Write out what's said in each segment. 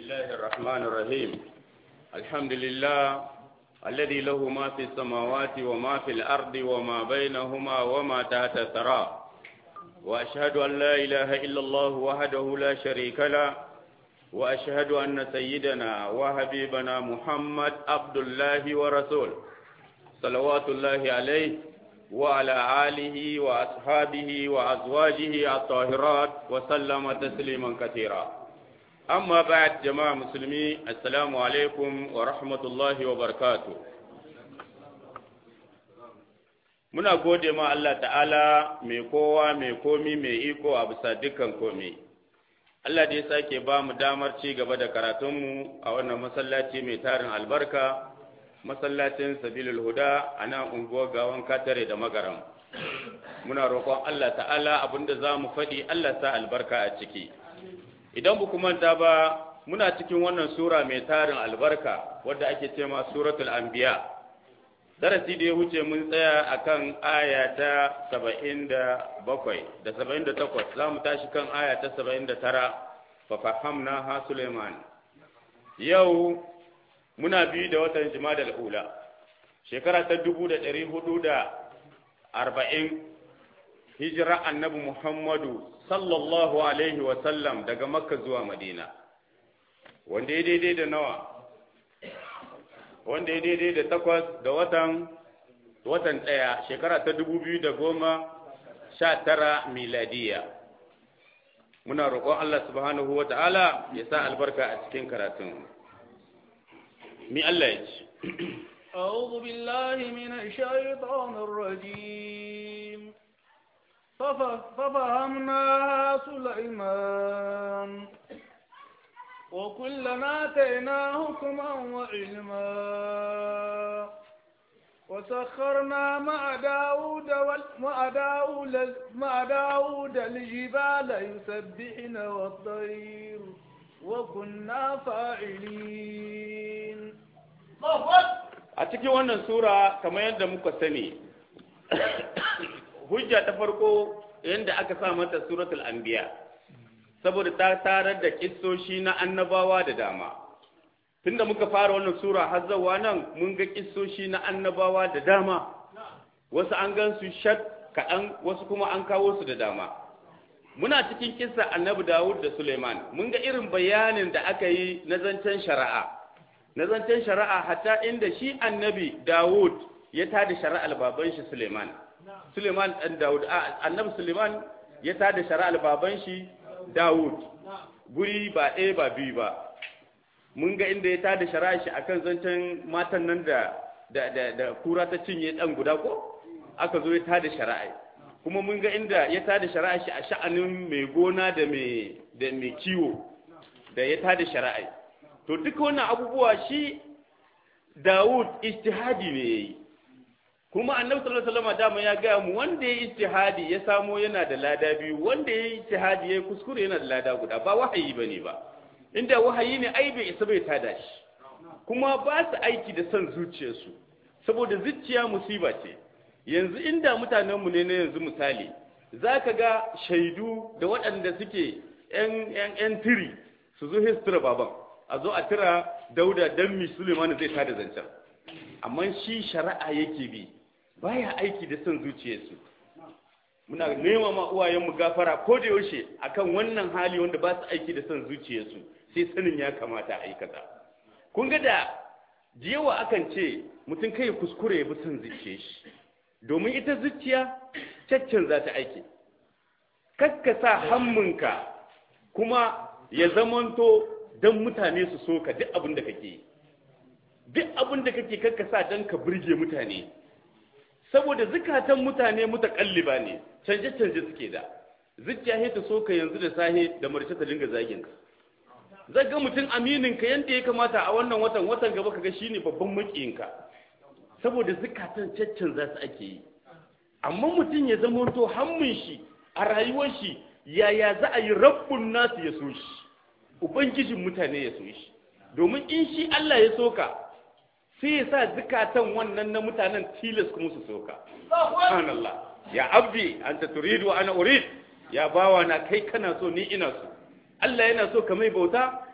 الله الرحمن الرحيم الحمد لله الذي له ما في السماوات وما في الأرض وما بينهما وما تحت الثرى وأشهد أن لا إله إلا الله وحده لا شريك له وأشهد أن سيدنا وحبيبنا محمد عبد الله ورسوله صلوات الله عليه وعلى آله وأصحابه وأزواجه الطاهرات وسلم تسليما كثيرا أما بعد جماعة مسلمين السلام عليكم ورحمة الله وبركاته muna gode ma Allah ta'ala mai kowa mai komi mai iko a bisa dukkan komi Allah da ya sake ba mu damar ci gaba da karatunmu a wannan masallaci mai tarin albarka masallacin sabilul huda a nan unguwar gawan katare da magaram muna roƙon Allah ta'ala abinda za mu faɗi Allah sa albarka a ciki idan bu manta ba muna cikin wannan sura mai tarin albarka wadda ake ce ma suratul anbiya darasi da ya wuce mun tsaya akan aya ta saba'in da bakwai da saba'in da takwas za mu tashi kan aya ta saba'in da tara fa fahamna ha suleiman yau muna biyu da watan jima'a ula shekara ta dubu da ɗari hudu da arba'in hijira annabi muhammadu sallallahu alaihi wasallam daga makka zuwa madina wanda ya daidai da nawa wanda ya daidai da takwas da watan watan ɗaya shekara ta dubu biyu da goma sha tara miladiya muna roƙon Allah subhanahu wa ta'ala ya sa albarka a cikin karatun mi Allah ya ci أعوذ بالله من الشيطان الرجيم ففهمناها سليمان وكلنا آتينا حكما وعلما وسخرنا مع داود مع داود مع داود الجبال يسبحن والطير وكنا فاعلين a cikin wannan sura kamar yadda muka sani hujja ta farko yadda aka sa mata suratul anbiya saboda ta tarar da kissoshi na annabawa da dama tunda muka fara wannan sura har zawa nan mun ga kissoshi na annabawa da dama wasu an gan su shat kaɗan wasu kuma an kawo su da dama muna cikin kissa annabi dawud da suleiman mun ga irin bayanin da aka yi na zancen shari'a na zancen shari'a hatta inda shi annabi dawud ya tada shari'ar baban shi suleiman suleiman ɗan dawud annabi suleiman ya tada shari'ar baban shi Dawud guri ba ɗaya ba biyu ba mun ga inda ya tada shari'a shi akan zancen matan nan da da da, da kura ta cinye ɗan guda ko aka zo ya tada shari'a kuma mun ga inda ya tada shari'a shi a sha'anin mai gona da mai da mai kiwo da ya tada shari'a to duka wannan abubuwa shi Dawud ijtihadi ne yayi kuma annabi sallallahu alaihi wasallam dama ya gaya mu wanda ya ijtihadi ya samo yana da lada biyu wanda ya ijtihadi ya kuskure yana da lada guda ba wahayi bane ba inda wahayi ne ai bai isa bai tada shi kuma ba su aiki da son zuciyarsu saboda zuciya musiba ce yanzu inda mutanen mu ne na yanzu misali zaka ga shaidu da waɗanda suke yan yan yan tiri su zo histura baban a zo a tira dauda dan mi Suleiman zai tada zancen amma shi shari'a yake bi baya aiki da son zuciyarsu muna nema ma uwayenmu gafara ko da yaushe akan wannan hali wanda ba su aiki da son zuciyarsu sai sanin ya kamata a aikata kun ga da jiyawa akan ce mutum kai kuskure ya bi son zuciyar shi domin ita zuciya caccan za ta aiki kakkasa hammunka kuma ya zamanto don mutane su so ka duk abin da kake yi duk abin da kake kakkasa don ka burge mutane saboda zukatan mutane mutakalliba ne canje-canje suke da zuciya ta so ka yanzu da sahe da marce ta dinga zagin ka zaga mutum aminin ka yanda ya kamata a wannan watan watan gaba kaga shine babban makiyin ka saboda zukatan caccan za su ake yi amma mutum ya zama to hammun shi a rayuwar shi yaya za a yi rabbun nasu ya so shi ubangijin mutane ya so shi domin in shi Allah ya soka sai ya sa zukatan wannan na mutanen tilas kuma su soka subhanallah ya abdi anta turidu wa ana urid ya bawa na kai kana so ni ina so Allah yana so ka mai bauta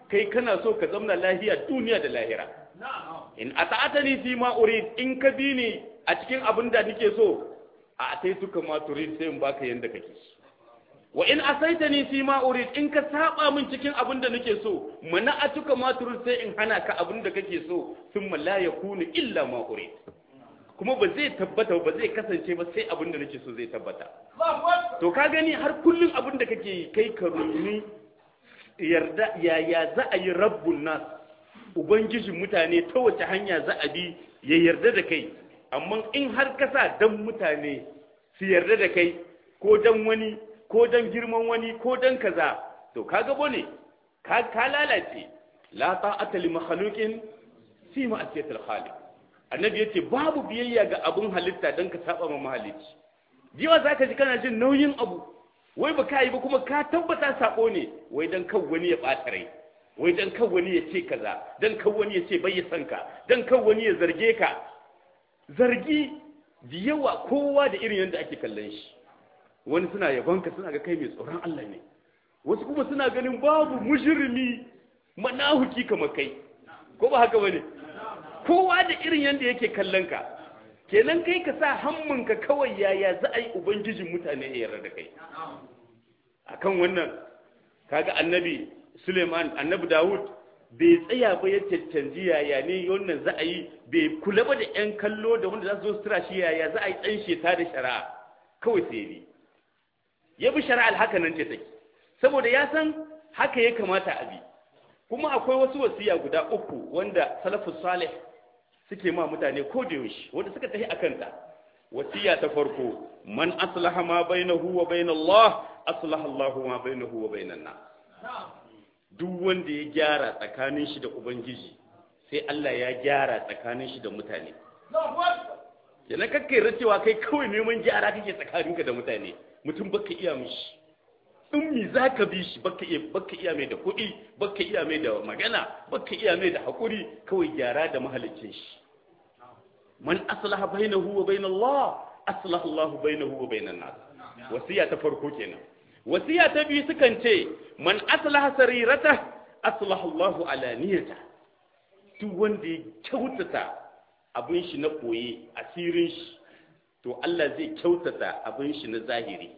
kai kana so ka zamna lahiya duniya da lahira in ata'atani fi ma urid in ka bi ni a cikin abin da nake so a ataituka ma turid sai in baka yanda kake wa in asaitani fi ma urid in ka saba min cikin abin da nake so mana atuka ma turid sai in hana ka abin da kake so thumma la yakunu illa ma urid kuma ba zai tabbata ba zai kasance ba sai abin da nake so zai tabbata to ka gani har kullum abin da kake yi kai ka rumi yarda yaya za a yi rabbun nas ubangijin mutane ta wace hanya za a bi ya yarda da kai amma in har ka sa dan mutane su yarda da kai ko dan wani ko dan girman wani ko dan kaza to kaga bane ka ka lalace la ta'ata li makhluqin fi ma'siyatil khaliq annabi yace babu biyayya ga abun halitta dan ka saba ma mahalicci jiwa zaka ji kana jin nauyin abu wai ba ka yi ba kuma ka tabbata sako ne wai dan kan wani ya ɓata rai wai dan kan wani ya ce kaza dan kan wani ya ce bai san ka dan kan wani ya zarge ka zargi da yawa kowa da irin yadda ake kallon shi wani suna yabon ka suna ga kai mai tsoron Allah ne wasu kuma suna ganin babu mujrimi manahuki kamar kai ko ba haka bane kowa da irin yadda yake kallon ka kenan kai ka sa hammunka kawai yaya za a yi ubangijin mutane ya yarda da kai akan wannan kaga annabi suleiman annabi dawud bai tsaya ba ya cancanci yaya ne wannan za a yi bai kula ba da yan kallo da wanda za su zo sutura shi yaya za a yi tsan sheta da shari'a kawai sai ne ya bi shari'ar haka nan ce take saboda ya san haka ya kamata a bi kuma akwai wasu wasiya guda uku wanda salafus salih suke ma mutane ko da yaushe wanda suka tafi akan ta wasiya ta farko man aslaha ma bainahu wa bain Allah aslaha Allah ma bainahu wa bainan nas duk wanda ya gyara tsakanin shi da ubangiji sai Allah ya gyara tsakanin shi da mutane yana kakkai cewa kai kawai neman gyara kake tsakaninka da mutane mutum baka iya mishi in mi za ka bi shi baka iya baka iya mai da kuɗi baka iya mai da magana baka iya mai da haƙuri kawai gyara da mahalicin shi man aslaha bainahu wa bain Allah aslaha Allah bainahu wa bainan nas wasiya ta farko kenan wasiya ta biyu sukan ce man aslaha sarirata aslaha Allah alaniyata duk wanda ya kyautata abin shi na koye asirin shi to Allah zai kyautata abin shi na zahiri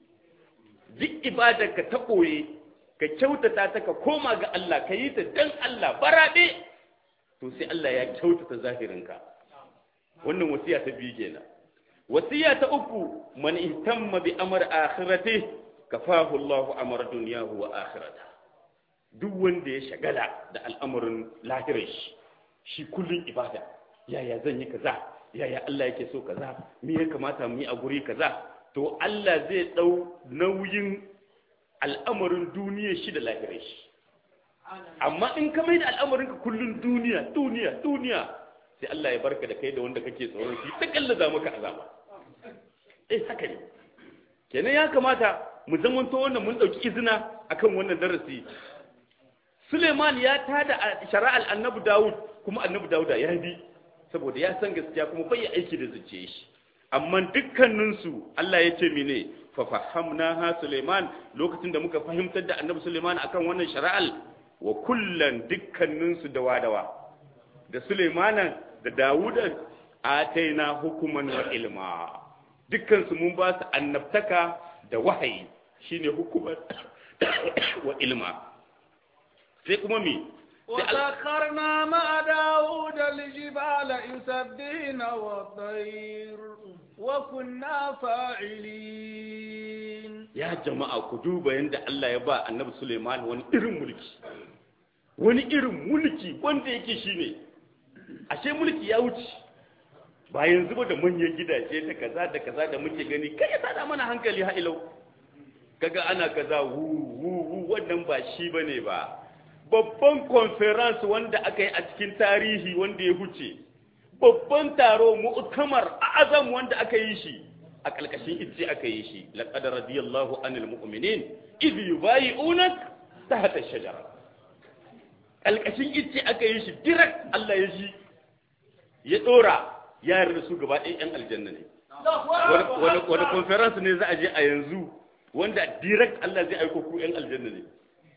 duk ibadarka ta ɓoye ka kyautata ta ka koma ga Allah ka yi ta dan Allah baraɗe to sai Allah ya kyautata zahirinka wannan wasiya ta biyu kenan wasiya ta uku man ihtamma bi amr akhirati kafahu Allahu amr dunyahu wa akhirata duk wanda ya shagala da al'amarin lahirar shi shi kullun ibada yaya zan yi kaza yaya Allah yake so kaza me ya kamata mu yi a guri kaza to Allah zai ɗau nauyin al'amarin duniya shi da lahirai shi amma in ka mai da al'amarinka kullum duniya duniya duniya sai Allah ya barka da kai da wanda kake tsoron shi ta kallaza maka azaba eh haka ne kenan ya kamata mu zamanto wannan mun ɗauki izina akan wannan darasi Suleiman ya tada shari'ar annabi Dawud kuma annabi Dawud ya bi saboda ya san gaskiya kuma bai aiki da zuciya shi amma dukkaninsu Allah ya ce mene fa fahamna ha Suleiman lokacin da muka fahimtar da Annabi Suleiman akan wannan shari'al wa kullan dukkaninsu da wadawa da Suleiman da Dawuda ataina hukuman wa ilma dukkansu mun ba su annabtaka da wahayi shine hukuman wa ilma sai kuma mi وسخرنا مع داود الجبال يسبحن والطير وكنا فاعلين يا جماعة كدوبا عند الله يبا النبي سليمان wani irin mulki wani irin mulki wanda yake shine ashe mulki ya wuce ba yanzu ba da manyan gidaje da kaza da kaza da muke gani kai ya sada mana hankali ha ilau kaga ana kaza wu wu wu wannan ba shi bane ba babban conference wanda aka yi a cikin tarihi wanda ya huce babban taro mu'tamar azam wanda aka yi shi a kalkashin itce aka yi shi laqad radiyallahu anil mu'minin idh yubayi'unak tahta ash-shajara kalkashin itce aka yi shi direct Allah ya ji ya dora ya yarda su gaba ɗaya yan aljanna ne wani conference ne za a je a yanzu wanda direct Allah zai aiko ku yan aljanna ne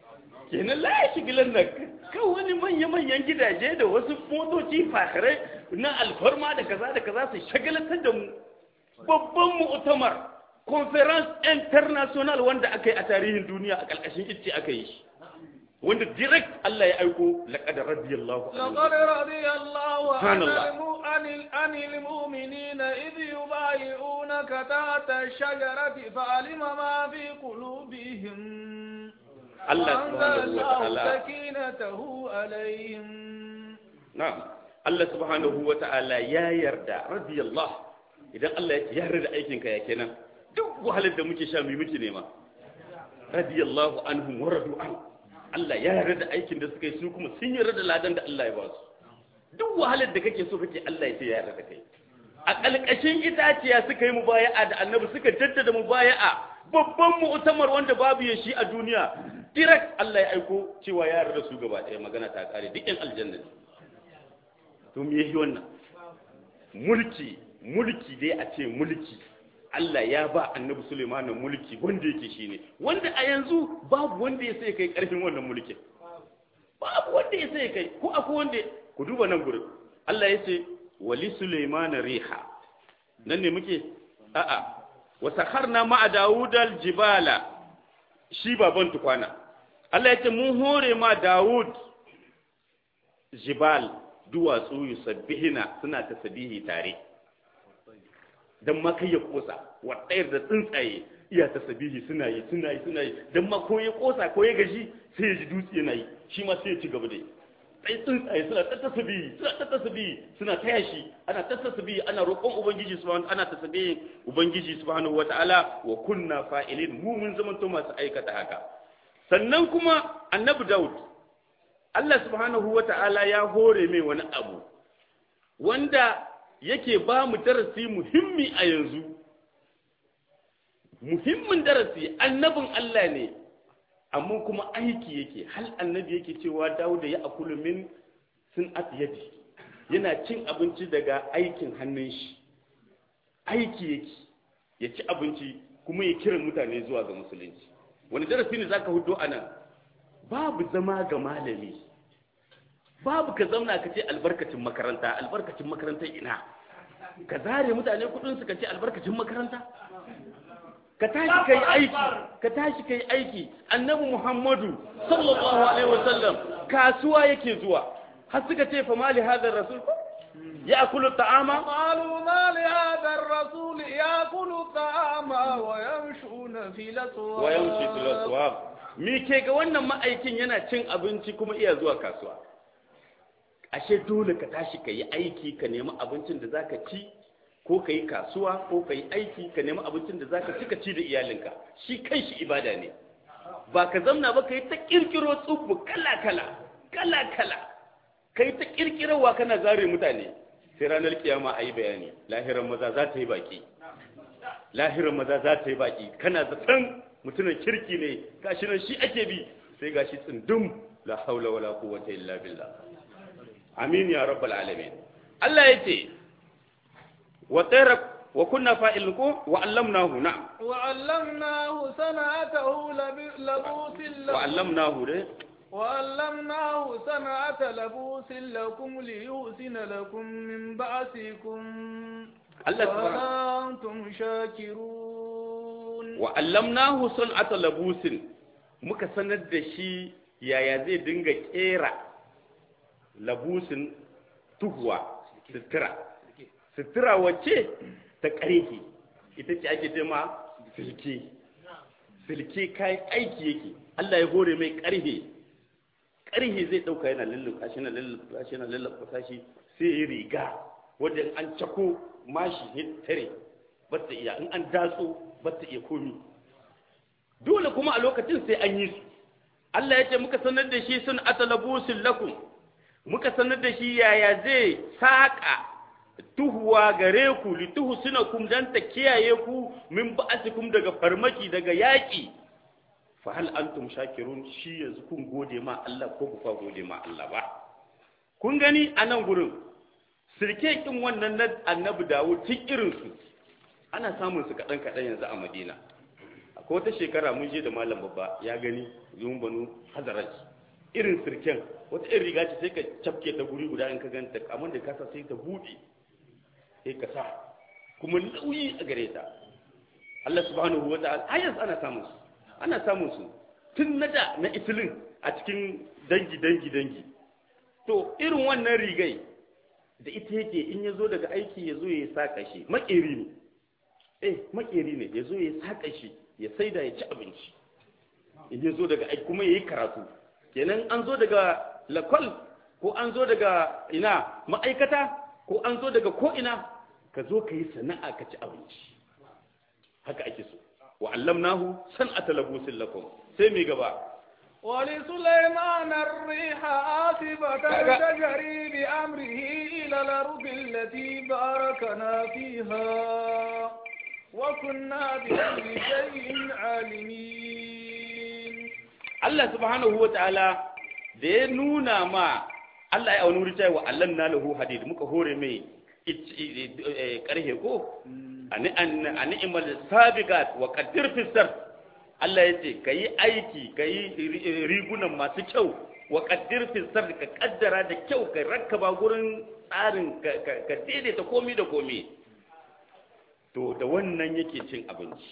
kenan la ya shigilan nan kan wani manya-manyan gidaje da wasu motoci fakarai na alfarma da kaza da kaza su shagalatar da mu babban mu'tamar conference international wanda aka yi a tarihin duniya a ƙarƙashin icce aka yi shi wanda direct Allah ya aiko laqad radiyallahu anhu لقد رضي الله عن سبحان الله. الم- عن ال- عن المؤمنين إذ يبايعونك تحت الشجرة فعلم ما في قلوبهم Allah وأنزل subhanahu wa الله ta'ala سكينته عليهم na'am Allah subhanahu wa ta'ala ya yarda radiyallahu idan Allah ya yarda da aikin ka ya kenan duk wahalar da muke sha mu muke nema radiyallahu anhum wa radu an Allah ya yarda da aikin da suka yi su kuma sun yarda da ladan da Allah ya ba su duk wahalar da kake so kake Allah ya ce ya yarda da kai a kalkashin itaciya suka yi mubaya'a da annabi suka jaddada mubaya'a babban mu'tamar wanda babu ya shi a duniya direct Allah ya aiko cewa ya yarda da su gaba ɗaya magana ta kare duk yan aljanna ne to me yi wannan mulki mulki dai a ce mulki Allah ya ba annabi Suleiman mulki wanda yake shine wanda a yanzu babu wanda ya sai kai karfin wannan mulkin babu wanda ya sai kai ko akwai wanda ku duba nan gurin Allah ya ce wali Suleiman riha nan ne muke a'a wa sakharna ma'a Dawudal jibala shi baban tukwana Allah ya ce mun hore ma Dawud jibal duwatsu yusabbihina suna tasbihi tare dan ma kai ya kosa wa tsayar da tsuntsaye iya tasbihi suna yi suna yi suna yi dan ma ko ya kosa ko ya gaji sai ya ji dutse yana yi shi ma sai ya ci gaba da yi sai tsuntsaye suna ta tasbihi suna ta tasbihi suna taya shi ana ta tasbihi ana roƙon ubangiji subhanahu ana tasbihin ubangiji subhanahu wataala wa kunna fa'ilin mu mun zamanto masu aikata haka sannan kuma annabi daud Allah subhanahu wa ta'ala ya hore mai wani abu wanda yake ba mu darasi muhimmi a yanzu muhimmin darasi annabin Allah ne amma kuma aiki yake hal annabi yake cewa Dawuda ya akulu min sun yadi yana cin abinci daga aikin hannun shi aiki yake ya ci abinci kuma ya kira mutane zuwa ga musulunci wani darasi ne zaka hudo anan babu zama ga malami babu ka zauna ka ce albarkacin makaranta albarkacin makaranta ina ka zare mutane kudin su ka ce albarkacin makaranta ka tashi kai aiki ka tashi kai aiki annabi muhammadu sallallahu alaihi wasallam kasuwa yake zuwa har suka ce fa mali hadar rasul ya akulu ta'ama قالوا ما لهذا الرسول يأكل الطعام ويمشون في الأسواق wa yamshi fil aswaq me ke ga wannan ma'aikin yana cin abinci kuma iya zuwa kasuwa ashe dole ka tashi ka yi aiki ka nemi abincin da zaka ci ko ka yi kasuwa ko ka yi aiki ka nemi abincin da zaka ci ka ci da iyalinka shi kanshi ibada ne ba ka zamna ba ka yi ta kirkiro tsubu kala kala kala kala ka yi ta kirkirowa kana zare mutane sai ranar kiyama a yi bayani lahiran maza za ta yi baki lahiran maza za ta yi baki kana zaton mutumin kirki ne gashi nan shi ake bi sai gashi tsindum la haula wala quwwata illa billah amin ya rabbal alamin Allah yace wa tayra wa kunna fa'ilin ko wa allamnahu na'am وعلمناه صنعته لب- لبوس wa لكم allamnahu dai وعلمناه صنعة لبوس لكم ليحسن لكم من بأسكم Allah subhanahu فهل أنتم شاكرون wa allamnahu sun'ata labusin muka sanar da shi yaya zai dinga kera labusin tuhuwa sutura sutura wacce ta ƙarfi ita ce ake ce ma silke silke kayan aiki yake Allah ya hore mai ƙarfe ƙarfe zai ɗauka yana lulluɓa shi na lulluɓa shi na lulluɓa shi sai ya riga wanda in an cako mashi ya tare ba ta iya in an datso ba ta iya komi dole kuma a lokacin sai an yi su Allah ya ce muka sanar da shi sun atalabusin lakum muka sanar da shi yaya zai saƙa tuhuwa gare ku lituhu suna kum dan ta kiyaye ku min ba'asikum daga farmaki daga yaƙi fa hal antum shakirun shi yanzu kun gode ma Allah ko ku fa gode ma Allah ba kun gani a nan gurin sirke kin wannan na annabi Dawud tun irin su ana samun su kaɗan kaɗan yanzu a Madina ko ta shekara mun je da malam babba ya gani zuwan banu hazaraj irin sirken wata irin riga ce sai ka cafke ta guri guda in ka ganta amma da kasa sai ta buɗe sai ka sa kuma nauyi a gare ta Allah subhanahu wa ta'ala ayas ana samun su ana samun su tun na da na itilin a cikin dangi dangi dangi to irin wannan rigai da ita yake in ya zo daga aiki ya zo ya saka shi makeri ne eh makeri ne ya zo ya saka shi ya saida ya ci abinci in ya zo daga aiki kuma ya yi karatu kenan an zo daga lakwal ko an zo daga ina ma'aikata ko an zo daga ko ina ka zo ka yi sana'a ka ci abinci haka ake so wa allamnahu san'ata labusin lakum sai mai gaba ولسليمان الريح عاصفة تجري بأمره إلى الأرض التي باركنا فيها وكنا بكل شيء عالمين Allah subhanahu wa ta'ala da ya nuna ma Allah ya wani cewa Allah na lahu hadid muka hore mai karhe ko a ni'imar sabiqat wa qaddir fisar Allah ya ce ka yi aiki ka yi rigunan masu kyau wa ƙaddir fisar ka ƙaddara da kyau ka rakkaba gurin tsarin ka daidaita komi da komi to da wannan yake cin abinci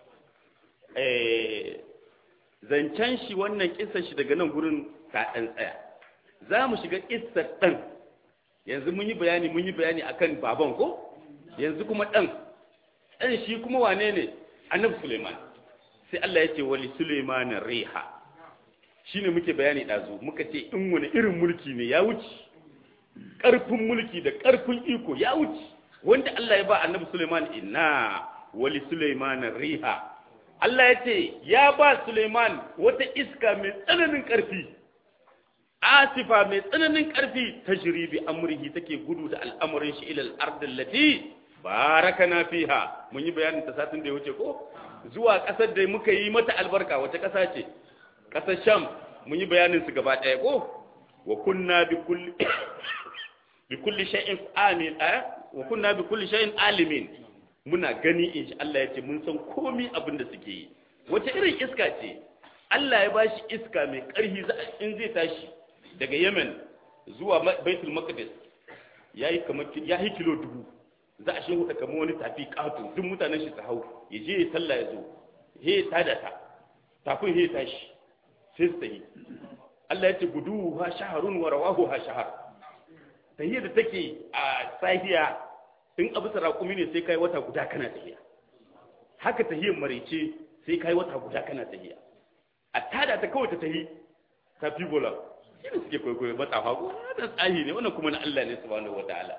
zancen shi wannan ƙisar shi daga nan gurin ta ɗan tsaya za mu shiga ƙisar ɗan yanzu mun yi bayani mun yi bayani akan baban ko yanzu kuma ɗan ɗan shi kuma wane ne annabi suleiman sai Allah ya ce wali Suleiman riha shine muke bayani dazu muka ce in wani irin mulki ne ya wuce karfin mulki da karfin iko ya wuce wanda Allah ya ba annabi Suleiman inna wali Suleiman riha Allah ya ce ya ba Suleiman wata iska mai tsananin karfi asifa mai tsananin karfi tajri bi amrihi take gudu da al'amarin shi ila al-ardh allati barakana fiha mun yi bayanin ta satin da ya wuce ko zuwa ƙasar da muka yi mata albarka wace ƙasa ce ƙasar sham mun yi bayanin su gaba ɗaya ko wa kunna bi kulli bi kulli shay'in amin eh wa kunna bi kulli shay'in alimin muna gani insha Allah ya ce mun san komai abin da suke yi wace irin iska ce Allah ya bashi iska mai ƙarfi in zai tashi daga Yemen zuwa Baitul Maqdis yayi kamar yayi kilo dubu za a shehu kamar wani tafi ƙato duk mutanen shi su hau ya je ya sallah ya zo he ta da ta tafin he tashi sai su tayi Allah ya ce gudu ha shaharun wa rawahu ha shahar tahiyya da take a sahiya in abu sarakumi ne sai kai wata guda kana tahiya haka tahiyyar maraice sai kai wata guda kana tahiya a tada ta kawai ta tahi ta fi bola shi ne suke kwaikwayo matsafa ko wannan tsahi ne wannan kuma na Allah ne subhanahu wataala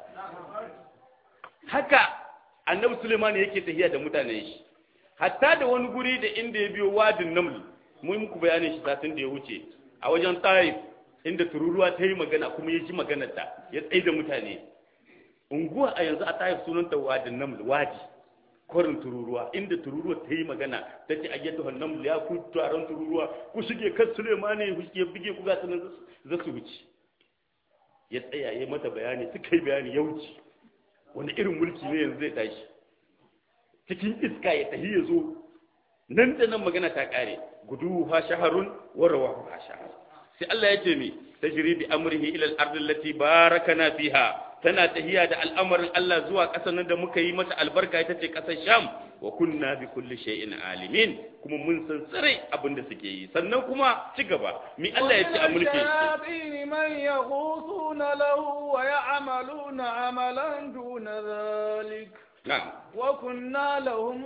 haka annabi Suleiman yake tahiya da mutanen shi hatta da wani guri da inda ya biyo wadin naml mun muku bayanin shi satin da ya wuce a wajen Taif inda tururuwa ta yi magana kuma ya ji maganar ta ya tsaye da mutane unguwa a yanzu a Taif sunanta wadin naml wadi kwarin tururuwa inda tururuwa ta yi magana ta ce ayyatu hannaml ya ku taron tururuwa ku shige kan Suleiman ya bige ku ga sanan za su wuce ya tsaya ya mata bayani suka yi bayani ya wuce wani irin mulki ne yanzu zai tashi cikin iska ya tahi ya zo nan da nan magana ta kare gudu ha shaharun wa rawahu ha shahar sai Allah ya ce mi tajri bi amrihi ila al-ardi allati barakana fiha tana tahiya da al'amarin Allah zuwa ƙasar nan da muka yi mata albarka ita ce ƙasar Sham wa kunna bi kulli shay'in alimin kuma mun san tsare abin da suke yi sannan kuma ci gaba mi Allah ya ce a mulki الشياطين من يغوصون له ويعملون عملا دون ذلك na'am وكنا لهم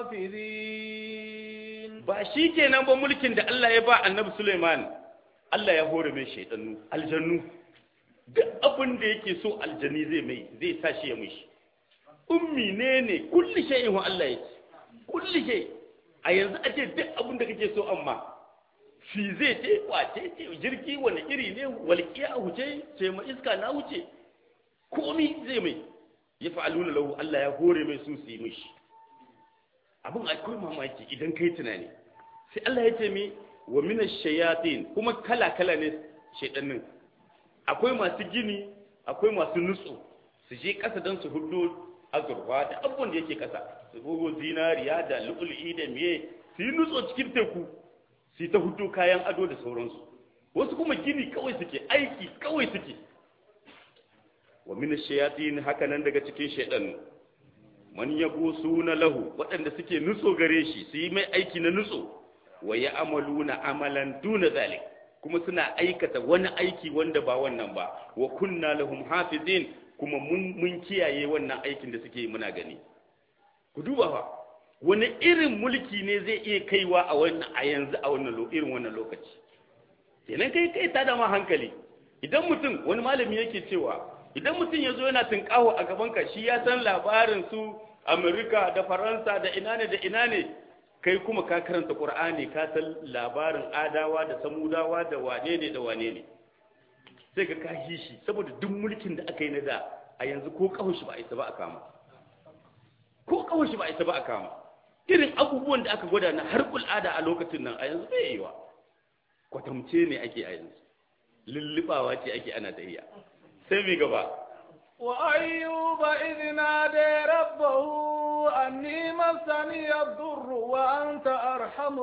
حافظين ba shi kenan ba mulkin da Allah ya ba annabi Suleiman Allah ya hore mai shaidannu aljannu duk abin da yake so aljani zai mai zai sa shi ya mishi ummi ne ne kulli shay'in wa Allah yake kulli shay a yanzu ake duk abin da kake so amma shi zai ce kwace ce jirgi wani iri ne walƙiya huce ce ma iska na wuce komi zai mai ya fa'aluna lahu Allah ya hore mai su su yi mishi abin akwai mamaki idan kai tunani sai Allah ya ce mi wa mina shayatin kuma kala-kala ne shaidannin akwai masu gini akwai masu nutsu su je ƙasa don su hudu azurfa da abubuwan da yake ƙasa su gogo zinariya da lu'ul'i da miye su yi nutso cikin teku su yi ta hudu kayan ado da sauransu wasu kuma gini kawai suke aiki kawai suke wa min shayatin haka nan daga cikin shaydanu man suna lahu waɗanda suke nutso gare shi su yi mai aiki na nutso wa ya amaluna amalan duna zalik kuma suna aikata wani aiki wanda ba wannan ba wa kunna lahum hafizin kuma mun mun kiyaye wannan aikin da suke yi muna gani ku duba fa wani irin mulki ne zai iya kaiwa a wannan a yanzu a wannan irin wannan lokaci kenan kai kai ta da ma hankali idan mutum wani malami yake cewa idan mutum ya zo yana tunkaho a gaban ka shi ya san labarin su Amerika da Faransa da ina ne da ina ne kai kuma ka karanta Qur'ani ka san labarin Adawa da Samudawa da wane ne da wane ne sai ka kashi shi saboda duk mulkin da aka yi na da a yanzu ko kawo shi ba a isa ba a kama ko kawo shi ba a isa ba a kama irin abubuwan da aka gwada na har kul'ada a lokacin nan a yanzu bai yi wa kwatamce ne ake a yanzu lullubawa ce ake ana tahiya sai mi gaba وأيوب إذ نادى ربه أني مسني الضر وأنت أرحم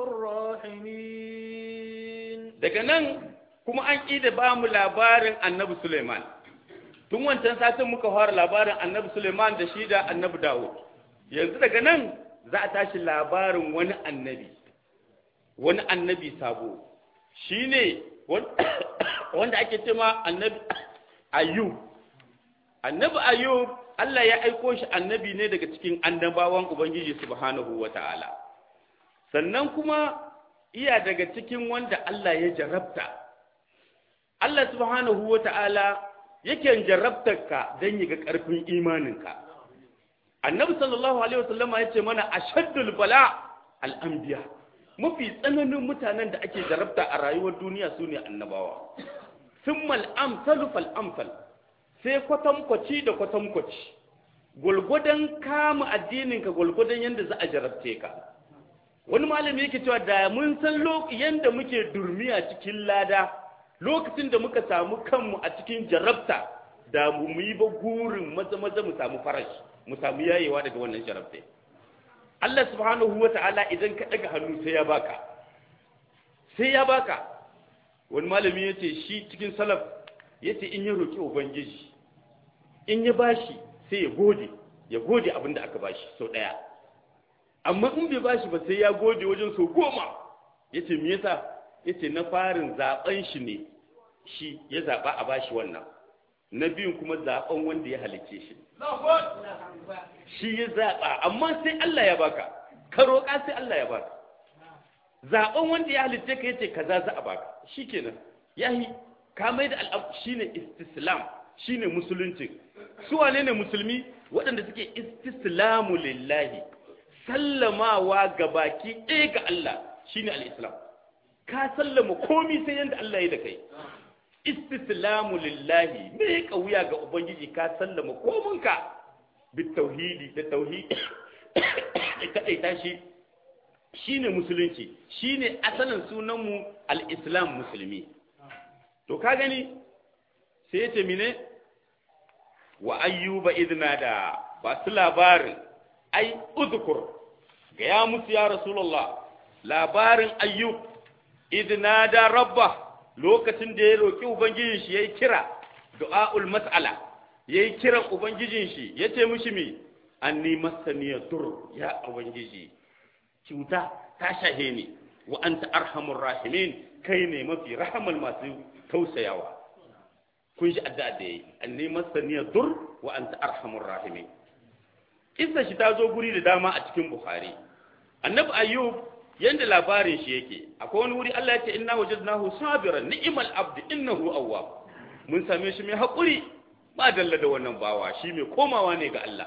الراحمين daga nan kuma an ƙida ba mu labarin annabi Suleiman tun wancan satin muka fara labarin annabi Suleiman da shi da annabi Dawud yanzu daga nan za a tashi labarin wani annabi wani annabi sabo shine wanda ake cema annabi Ayyub annabi Ayyub Allah ya aiko shi annabi ne daga cikin annabawan Ubangiji subhanahu wata'ala sannan kuma iya daga cikin wanda Allah ya jarabta Allah subhanahu wa ta'ala yake jarabtar ka don yi ga ƙarfin imaninka. Annabi sallallahu Alaihi wasallama ya ce mana a shaddul bala al'ambiya, mafi tsananin mutanen da ake jarabta a rayuwar duniya su ne annabawa. Sun mal'amsalu fal'amsal, sai kwatankwaci da kwatankwaci, gwalgwadon kama addininka gwalgwadon yadda za a jarabce ka. Wani malami yake cewa da mun san yadda muke durmiya cikin lada, lokacin da muka samu kanmu a cikin jarabta da mu yi ba gurin maza maza mu samu farashi mu samu yayewa daga wannan jarabta Allah subhanahu wa ta'ala idan ka daga hannu sai ya baka sai ya baka wani malami ya ce shi cikin salaf ya ce in ya roƙi ubangiji in ya bashi sai ya gode ya gode abin da aka bashi sau ɗaya amma in bai bashi ba sai ya gode wajen sau goma ya ce me yasa ya ce na farin zaben shi ne shi ya zaɓa a bashi wannan na biyun kuma zaben wanda ya halicce shi shi ya zaɓa amma sai Allah ya baka ka roƙa sai Allah ya baka zaben wanda ya halicce ka yace kaza za a baka shikenan yahi ka mai da al'am shine istislam shine musulunci su wane ne musulmi waɗanda suke istislamu lillahi sallamawa ga baki ɗaya ga Allah shine al-islam ka sallama komi sai yanda Allah ya da kai istislamu lillahi me kauya ga ubangiji ka sallama kominka bit tauhidi da tauhidi kadai tashi shine musulunci shine asalin sunan mu al-islam musulmi to ka gani sai ya ce mine wa ayyuba idna da ba su labarin ai uzkur ga ya musu ya rasulullah labarin ayyub idna da rabba lokacin da ya roki ubangijin shi yayi kira du'aul mas'ala yayi kiran ubangijin shi yace mishi mi anni masaniya dur ya ubangiji cuta ta shahe ni wa anta arhamur rahimin kai ne mafi rahamal masu tausayawa kun ji addu'a da yayi anni masaniya dur wa anta arhamur rahimin kissa shi ta zo guri da dama a cikin bukhari annabi ayyub yanda labarin shi yake akwai wani wuri Allah ya ce inna wajadnahu sabiran ni'mal abdu innahu awwab mun same shi mai hakuri ba dalla da wannan bawa shi mai komawa ne ga Allah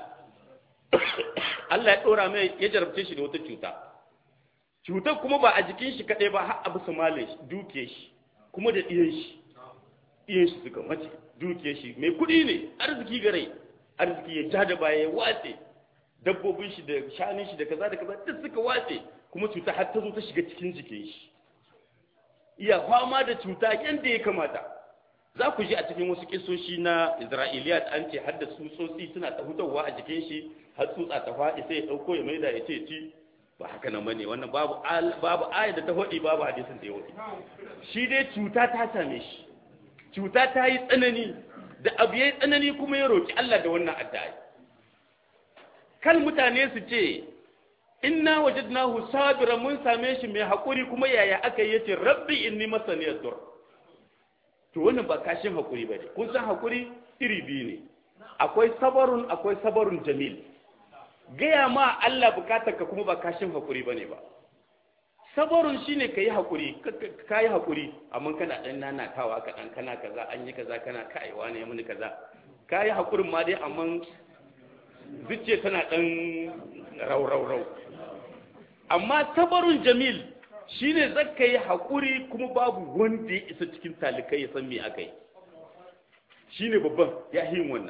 Allah ya dora mai ya jarabce shi da wata cuta cutar kuma ba a jikin shi kadai ba har abu malin shi duke shi kuma da iyan shi iyan shi suka mace duke shi mai kudi ne arziki gare arziki ya ja da baya ya watse dabbobin shi da shanin shi da kaza da kaza duk suka watse kuma cuta har ta zo ta shiga cikin jikin shi iya fama da cuta yadda ya kamata za ku ji a cikin wasu kisoshi na isra'iliyat an ce har da tsutsotsi suna ta hutawa a jikin shi har tsutsa ta faɗi sai ya ɗauko ya maida ya ce ci ba haka nan bane wannan babu babu ayat da ta hodi babu hadisin da ya hodi shi dai cuta ta same shi cuta ta yi tsanani da abu yayi tsanani kuma ya roki Allah da wannan addu'a kan mutane su ce inna wajadnahu sabira mun same shi mai hakuri kuma yaya aka yi yace rabbi inni masani yadur to wannan ba kashin hakuri bane kun san hakuri iri biyu ne akwai sabarun akwai sabarun jamil gaya ma Allah bukatar ka kuma ba kashin hakuri bane ba sabarun shine kai hakuri kai hakuri amma kana dan nanatawa ka dan kana kaza an yi kaza kana kaiwa ne mun kaza kai hakurin ma dai amma zuciya tana dan rau rau rau amma sabarun jamil shine zaka yi hakuri kuma babu wanda ya isa cikin talikai ya san me akai shine babban ya yin wannan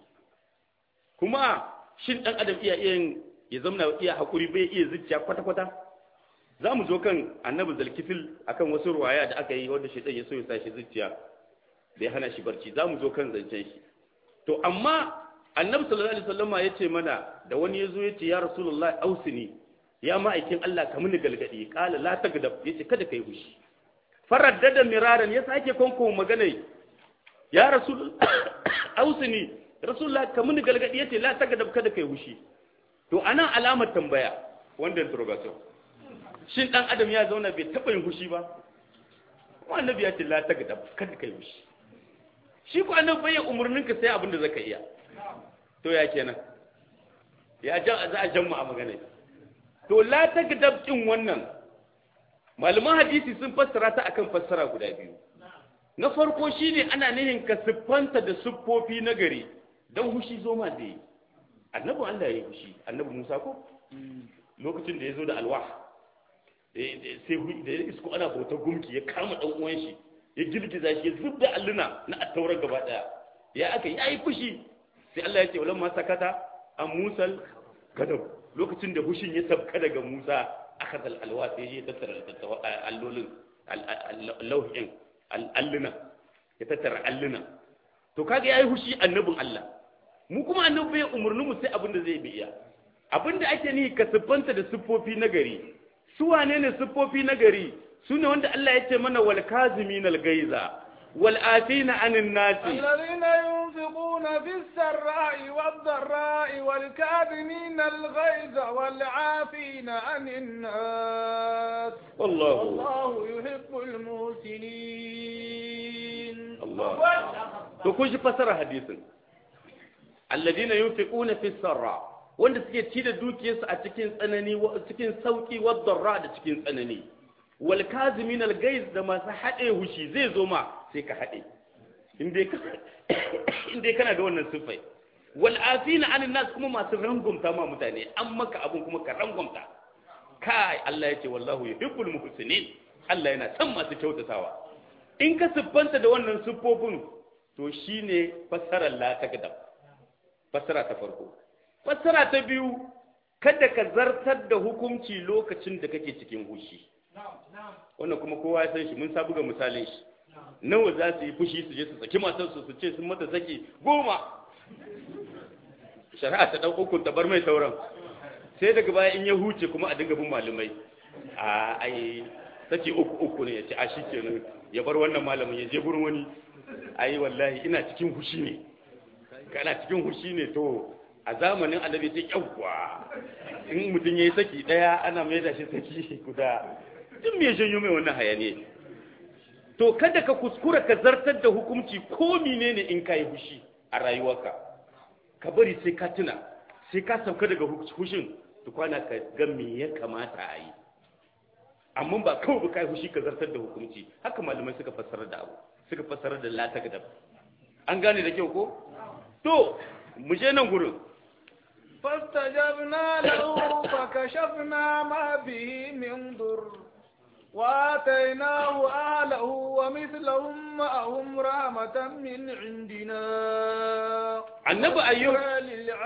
kuma shin dan adam iya iya ya zamna iya hakuri bai iya zuciya kwata kwata za mu zo kan annabi zalkifil akan wasu ruwaya da aka yi wanda shaitan ya so ya sa shi zuciya da ya hana shi barci za mu zo kan zancen shi to amma annabi sallallahu alaihi wasallama ya ce mana da wani ya zo ya ce ya rasulullahi ausini ya ma'aikin Allah ka mini galgadi kala la tagdab yace kada kai hushi faraddada miraran ya sake konko magana ya rasul ausini rasulullah ka mini galgadi yace la tagdab kada kai hushi to anan alamar tambaya wanda interrogation shin dan adam ya zauna bai taba yin hushi ba kuma annabi ya ce la tagdab kada kai hushi shi ko annabi bai umurnin ka sai abin da zaka iya to ya kenan ya ja za a jamma a magana to la tagdab din wannan malaman hadisi sun fassara ta akan fassara guda biyu na farko shine ana nihin ka siffanta da siffofi na gari don hushi zo ma da yi annabi Allah ya yi hushi annabi Musa ko lokacin da ya zo da alwah sai da ya isko ana bautar gumki ya kama dan uwan shi ya girgiza shi ya zubda alluna na attaurar gaba daya ya aka yi ai fushi sai Allah ya ce walamma sakata an musal gadab lokacin da hushin ya sabka daga Musa aka zal alwa sai ya tattara allolin lauhin alluna ya tattara alluna to kaga yayi hushi annabin Allah mu kuma annabi bai umurni mu sai abin da zai biya abin da ake ni ka siffanta da siffofi na gari su wane ne siffofi na gari su ne wanda Allah ya ce mana wal kazimin al gaiza wal afina anin nasi الذين ينفقون في السراء والضراء والكاظمين الغيظ والعافين عن الناس والله والله يحب المحسنين Allah to kun shi fasara hadisin alladina yunfiquna fi sarra wanda suke ci da dukiyarsu a cikin tsanani cikin sauki wadarra da cikin tsanani wal kazimin al gaiz da masu hade hushi zai zo ma sai ka hade indai ka indai kana da wannan sifai wal afina anin nas kuma masu rangumta ma mutane an maka abun kuma ka rangumta kai Allah ya ce wallahu yuhibbul muhsinin Allah yana son masu kyautatawa in ka siffanta da wannan siffofin to shine fassarar la takdab fassara ta farko fassara ta biyu kada ka zartar da hukunci lokacin da kake cikin hushi wannan kuma kowa ya san shi mun sabu ga misalin shi nawa za su yi fushi su je su saki matarsu su ce sun mata saki goma shari'a ta ɗau ukun ta bar mai sauran sai daga baya in ya huce kuma a dinga bin malumai a ai saki uku uku ne ya ce a shi kenan ya bar wannan malamin ya je gurin wani ai wallahi ina cikin hushi ne kana cikin hushi ne to a zamanin annabi ta yawwa in mutum yayi saki daya ana mai da shi saki guda duk me janyo mai wannan hayaniya to kada ka kuskura ka zartar da hukunci ko menene in kai hushi a rayuwarka ka bari sai ka tuna sai ka sauka daga hushin tukwana ka ga me ya kamata a yi amma ba kawai ba kai hushi ka zartar da hukunci haka malamai suka fassara da abu suka fassara da la takdab an gane da kyau ko to mu je nan gurin فاستجبنا له فكشفنا ما به من ضر وآتيناه أهله ومثلهم معهم رحمة من عندنا annabi ayyub وذكرى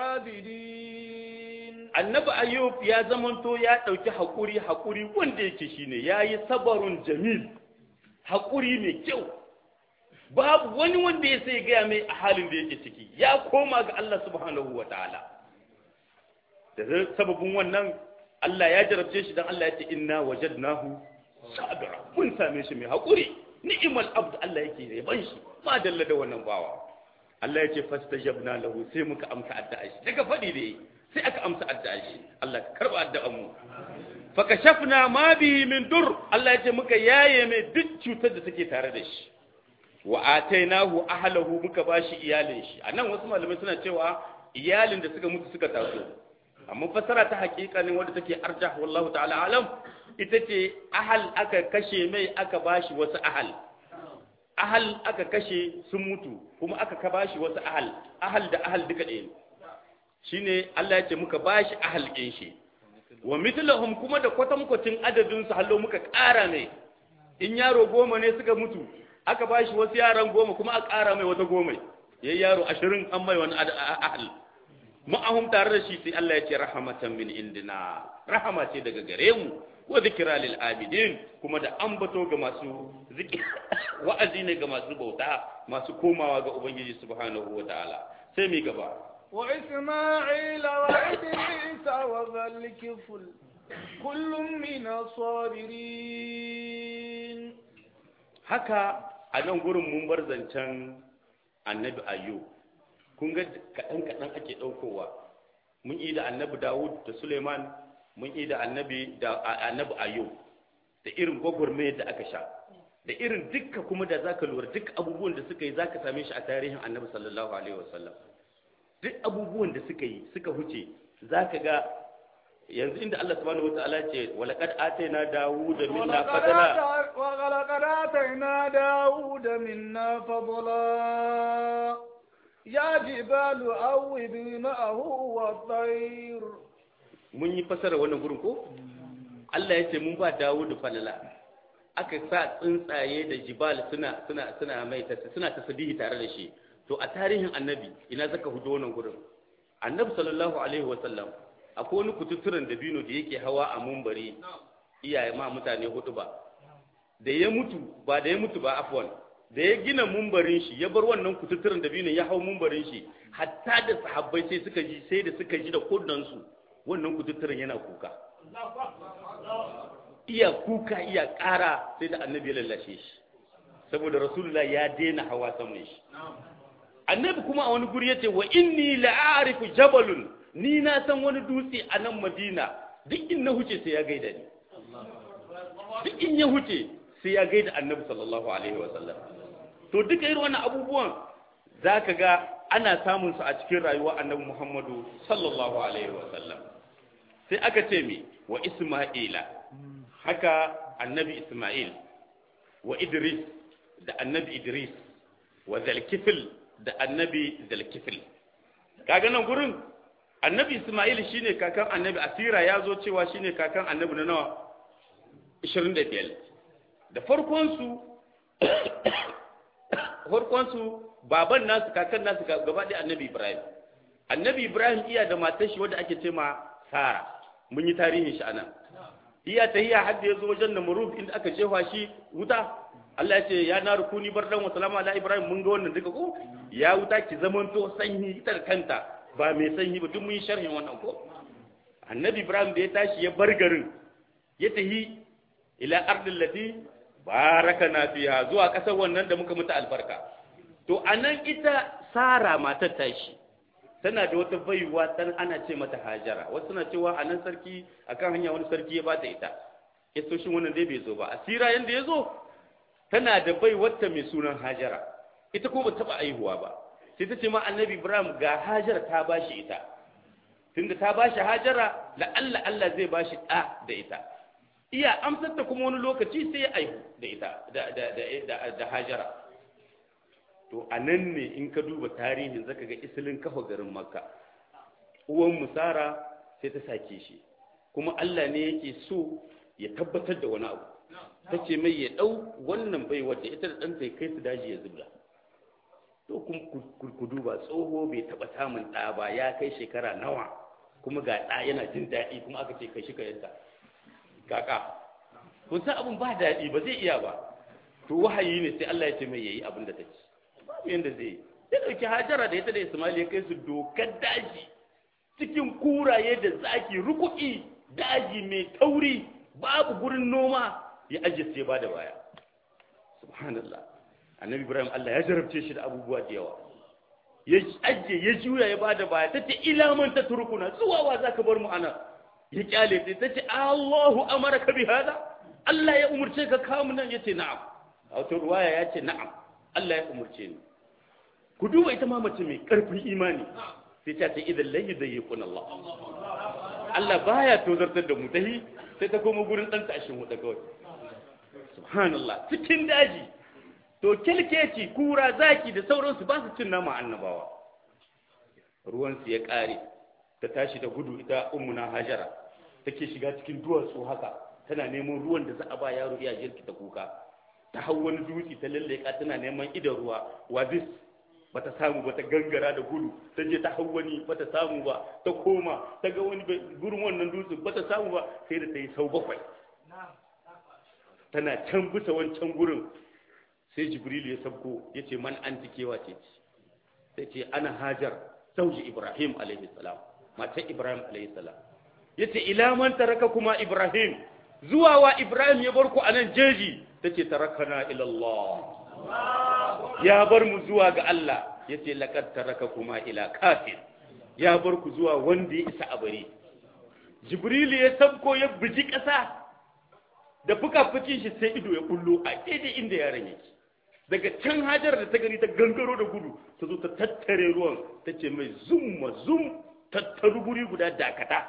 للعابدين annabi ayyub ya zamanto ya dauki hakuri hakuri wanda yake shine yayi sabarun jamil hakuri mai kyau babu wani wanda ya sai gaya mai a halin da yake ciki ya koma ga Allah subhanahu wa ta'ala da sababin wannan Allah ya jarabce shi dan Allah ya ce inna wajadnahu sabira mun same shi mai hakuri ni'mal abd Allah yake yaban shi ma dalla da wannan bawa Allah ya ce fastajabna lahu sai muka amsa addu'a shi daga fadi da sai aka amsa addu'a shi Allah ka karba addu'an mu fa kashafna ma bihi min dur Allah ya ce muka yaye mai duk cutar da take tare da shi wa atainahu ahlahu muka bashi iyalin shi anan wasu malamai suna cewa iyalin da suka mutu suka taso amma fasara ta hakikanin wanda take arjah wallahu ta'ala alam ita ce ahal aka kashe mai aka bashi wasu ahal ahal aka kashe sun mutu kuma aka ka bashi wasu ahal ahal da ahal duka ɗaya shine Allah ya ce muka bashi ahal ɗin shi wa mithlahum kuma da kwatankwacin adadin su hallo muka ƙara mai in yaro goma ne suka mutu aka bashi wasu yaran goma kuma a ƙara mai wata goma yayi yaro ashirin an mai wani ahal ma'ahum tare da shi sai Allah ya ce rahmatan min indina rahama ce daga gare mu wa zikra lil abidin kuma da ambato ga masu zikir wa'azi ne ga masu bauta masu komawa ga ubangiji subhanahu wa ta'ala sai mi gaba wa isma'ila wa idrisa wa zalikiful kullum min sabirin haka a nan gurin mun bar zancen annabi ayyub kun ga kaɗan kaɗan ake ɗaukowa mun yi da annabi dawud da suleiman mun yi da annabi da annabi ayyub da irin gwagwarmayar da aka sha da irin dukka kuma da zaka lura duk abubuwan da suka yi zaka same shi a tarihin annabi sallallahu alaihi wasallam duk abubuwan da suka yi suka huce zaka ga yanzu inda Allah subhanahu wataala ce walaqad atayna dawuda minna fadla ولقد آتينا داود منا فضلا يا جبال أوبي معه والطير mun yi fasara wannan gurin ko Allah ya ce mun ba Dawudu falala aka sa tsuntsaye da jibal suna suna suna mai suna tasbihi tare da shi to a tarihin annabi ina zaka hudo wannan gurin annabi sallallahu alaihi wasallam akwai wani kututturen dabino da yake hawa a mumbari iyaye ma mutane hudu ba da ya mutu ba da ya mutu ba afwan da ya gina mumbarin shi ya bar wannan kututturen dabino ya hau mumbarin shi hatta da sahabbai sai suka ji sai da suka ji da kunnansu wannan kututturen yana kuka iya kuka iya ƙara sai da annabi ya lallashe shi saboda rasulullah ya daina hawa saman shi annabi kuma a wani guri yace wa inni la'arifu jabalun ni na san wani dutse a nan madina duk in na huce sai ya gaida ni duk in ya huce sai ya gaida annabi sallallahu alaihi wa sallam to duka irin wannan abubuwan zaka ga ana samun su a cikin rayuwar annabi muhammadu sallallahu alaihi wa sallam sai aka ce mi wa isma'ila haka annabi isma'il wa idris da annabi idris wa zalkifil da annabi zalkifil kaga nan gurin annabi isma'il shine kakan annabi asira ya zo cewa shine kakan annabi na nawa 25 da farkon su farkon su baban nasu kakan nasu gaba ɗaya annabi ibrahim annabi ibrahim iya da matar shi wadda ake ce ma sara mun yi tarihin shi anan iya tahiya har da ya zo wajen namuruf inda aka jefa shi wuta Allah ya ce ya na rukuni bardan wa salama ala ibrahim mun ga wannan duka ko ya wuta ki zamanto sanyi ita da kanta ba mai sanyi ba duk mun yi sharhin wannan ko annabi ibrahim da ya tashi ya bar garin ya tahi ila ardil lati barakana fiha zuwa kasar wannan da muka mutu albarka to anan ita sara matar tashi tana da wata baiwa dan ana ce mata hajara wasu suna cewa anan sarki akan hanya wani sarki ya bata ita istoshin wannan dai bai zo ba asira yanda ya zo tana da bai wata mai sunan hajara ita ko ba taba aihuwa ba sai ta ce ma annabi ibrahim ga hajara ta bashi ita tunda ta bashi hajara la Allah Allah zai bashi da da ita iya amsar ta kuma wani lokaci sai ya aihu da ita da da da da hajara to anan ne in ka duba tarihin zaka ga isilin kafa garin makka uwan musara sai ta sake shi kuma Allah ne yake so ya tabbatar da wani abu ta ce mai ya ɗau wannan bai wadda ita da ɗanta ya kai su daji ya zubda to kuma ku duba tsoho bai taɓa samun ɗa ba ya kai shekara nawa kuma ga ɗa yana jin daɗi kuma aka ce kai shi ka yanta kaka kun san abin ba daɗi ba zai iya ba to wahayi ne sai Allah ya ce mai yayi abin da ta ci babu yanda zai yi ya ɗauki hajara da ita da Ismail ya kai su dokar daji cikin kuraye da zaki ruku'i daji mai tauri babu gurin noma ya ajiye sai ba da baya subhanallah annabi ibrahim Allah ya jarabce shi da abubuwa da yawa ya ajiye ya juya ya ba da baya ta ce ilaman ta turkuna zuwa wa za ka bar mu ana ya kyale ta ta ce Allahu amara ka bi hada Allah ya umurce ka kamu nan ya ce na'am a wata ruwaya ya ce na'am Allah ya umurce ni ku duba ita ma mace mai karfin imani sai ta ce idan lai da yi kun Allah Allah baya tozartar da mu tahi sai ta koma gurin ɗan tashin wuta kawai subhanallah cikin daji to kelkeci kura zaki da sauransu ba su cin nama annabawa ruwansu ya ƙare ta tashi da gudu ita ummuna hajara take shiga cikin duwatsu haka tana neman ruwan da za a ba yaro iya jirki ta kuka ta hau wani dutse ta lalleka tana neman idan ruwa wazis bata samu ba ta gangara da gudu ta je ta hau wani bata samu ba ta koma ta ga wani gurin wannan dutse bata samu ba sai da ta yi sau bakwai tana can bisa wancan gurin sai jibrilu ya sabko ya ce man an kewa ce sai ce ana hajar sauji ibrahim alaihi salam matar ibrahim alaihi salam ya ce ila man taraka kuma ibrahim zuwa wa ibrahim ya bar ku a nan jeji ta ce tarakana ilallah ya bar mu zuwa ga Allah ya ce laƙar taraka kuma ila kafin ya bar ku zuwa wanda ya isa a bari jibrilu ya sabko ya biji ƙasa da fuka-fukin shi sai ido ya kullo a daidai inda yaron yake daga can hajar da ta gani ta gangaro da gudu ta zo ta tattare ruwan ta ce mai zum ma zum tattaru guri guda dakata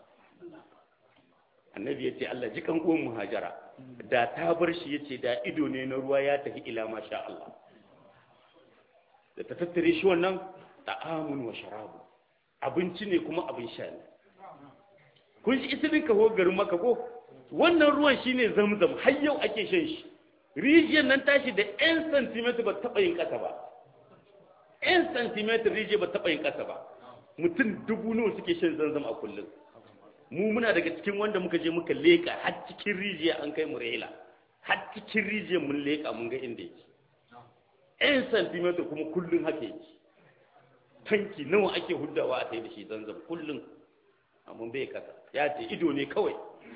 annabi ya ce Allah ji kan uwan muhajara da ta bar shi ya ce da ido ne na ruwa ya tafi ila masha Allah da ta tattare shi wannan ta'amun wa sharabu abinci ne kuma abin sha ne kun shi ita ka ho garin maka ko wannan ruwan shine zamzam har yau ake shan shi rijiyar nan tashi da 'yan centimeter ba taɓa yin ƙasa ba 'yan centimeter rijiyar ba taɓa yin ƙasa ba mutum dubu nawa suke shan zamzam a kullum mu muna daga cikin wanda muka je muka leƙa har cikin rijiya an kai mu rela har cikin rijiyar mun leƙa mun ga inda yake 'yan centimeter kuma kullum haka yake tanki nawa ake huddawa a sai da shi zanzam kullum amma bai kasa ya ce ido ne kawai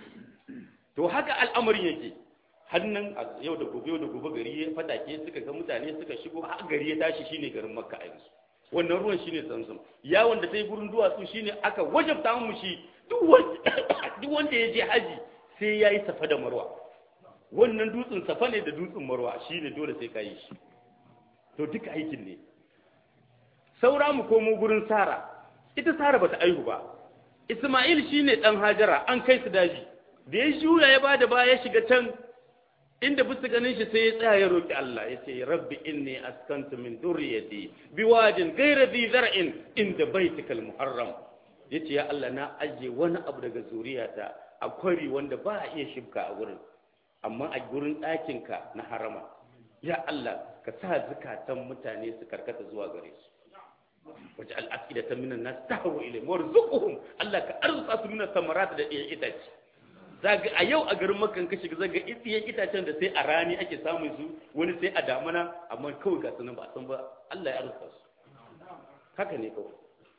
to haka al'amarin yake hannun a yau da gobe yau da gobe gari ya fatake suka ga mutane suka shigo har gari ya tashi shine garin makka a yanzu wannan ruwan shine zamzam yawon da ta yi gurin duwatsu shine aka wajabta mu shi duk wanda ya je haji sai ya yi safa da marwa wannan dutsen safa ne da dutsen marwa shine dole sai ka yi shi to duka aikin ne saura mu komo gurin sara ita sara bata aihu ba isma'il shine dan hajara an kai su daji da ya juya ya bada baya ya shiga can inda bisa ganin shi sai ya tsaya ya roki Allah ya ce rabbi inni askantu min dhurriyyati biwadin ghayra dhi zar'in inda baitikal muharram yace ya Allah na aje wani abu daga zuriyata a kwari wanda ba a iya shibka a gurin amma a gurin ɗakinka na harama ya Allah ka sa zukatan mutane su karkata zuwa gare su waje al'afida ta minan nas tahwu ilayhim warzuqhum Allah ka arzuta su minan samarat da iya itace zaga a yau a garin makan ka shiga zaga itsiyen itacen da sai a rani ake samun su wani sai a damana amma kawai ga sunan ba san ba Allah ya arzuta su haka ne kawai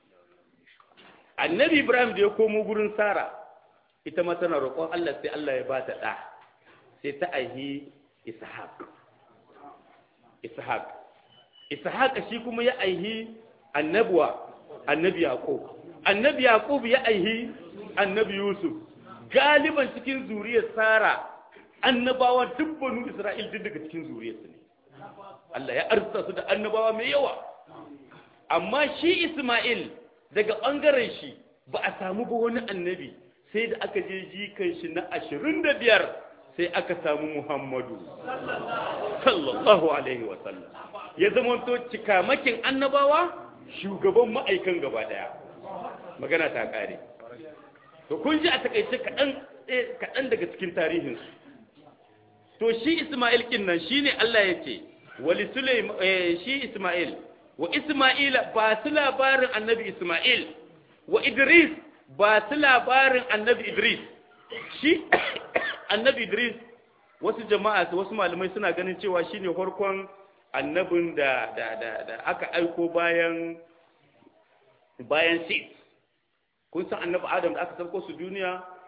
annabi Ibrahim da ya komo gurin Sara ita ma tana roƙon Allah sai Allah ya ba ta ɗa sai ta aihi Ishaq Ishaq Ishaq shi kuma ya aihi annabuwa annabi Yaqub annabi Yaqub ya aihi annabi Yusuf galiban cikin zuriyar Sara annabawa duk banu Isra'il duk daga cikin zuriyarsu ne Allah ya arzuta su da annabawa mai yawa amma shi Isma'il daga ɓangaren shi ba a samu ba wani annabi sai da aka je jikan shi na ashirin da biyar sai aka samu Muhammadu sallallahu alaihi wasallam ya zama to cikamakin annabawa shugaban ma'aikan gaba daya magana ta kare to kun ji a takaice kaɗan daga cikin tarihinsu to shi Ismail kin nan shine Allah ya ce wali Sulaim shi Ismail wa Ismaila ba su labarin annabi Ismail wa Idris ba su labarin annabi Idris shi annabi Idris wasu jama'a wasu malamai suna ganin cewa shine farkon annabin da da da, da aka aiko bayan bayan Sid kun san annabi Adam da aka sauko su duniya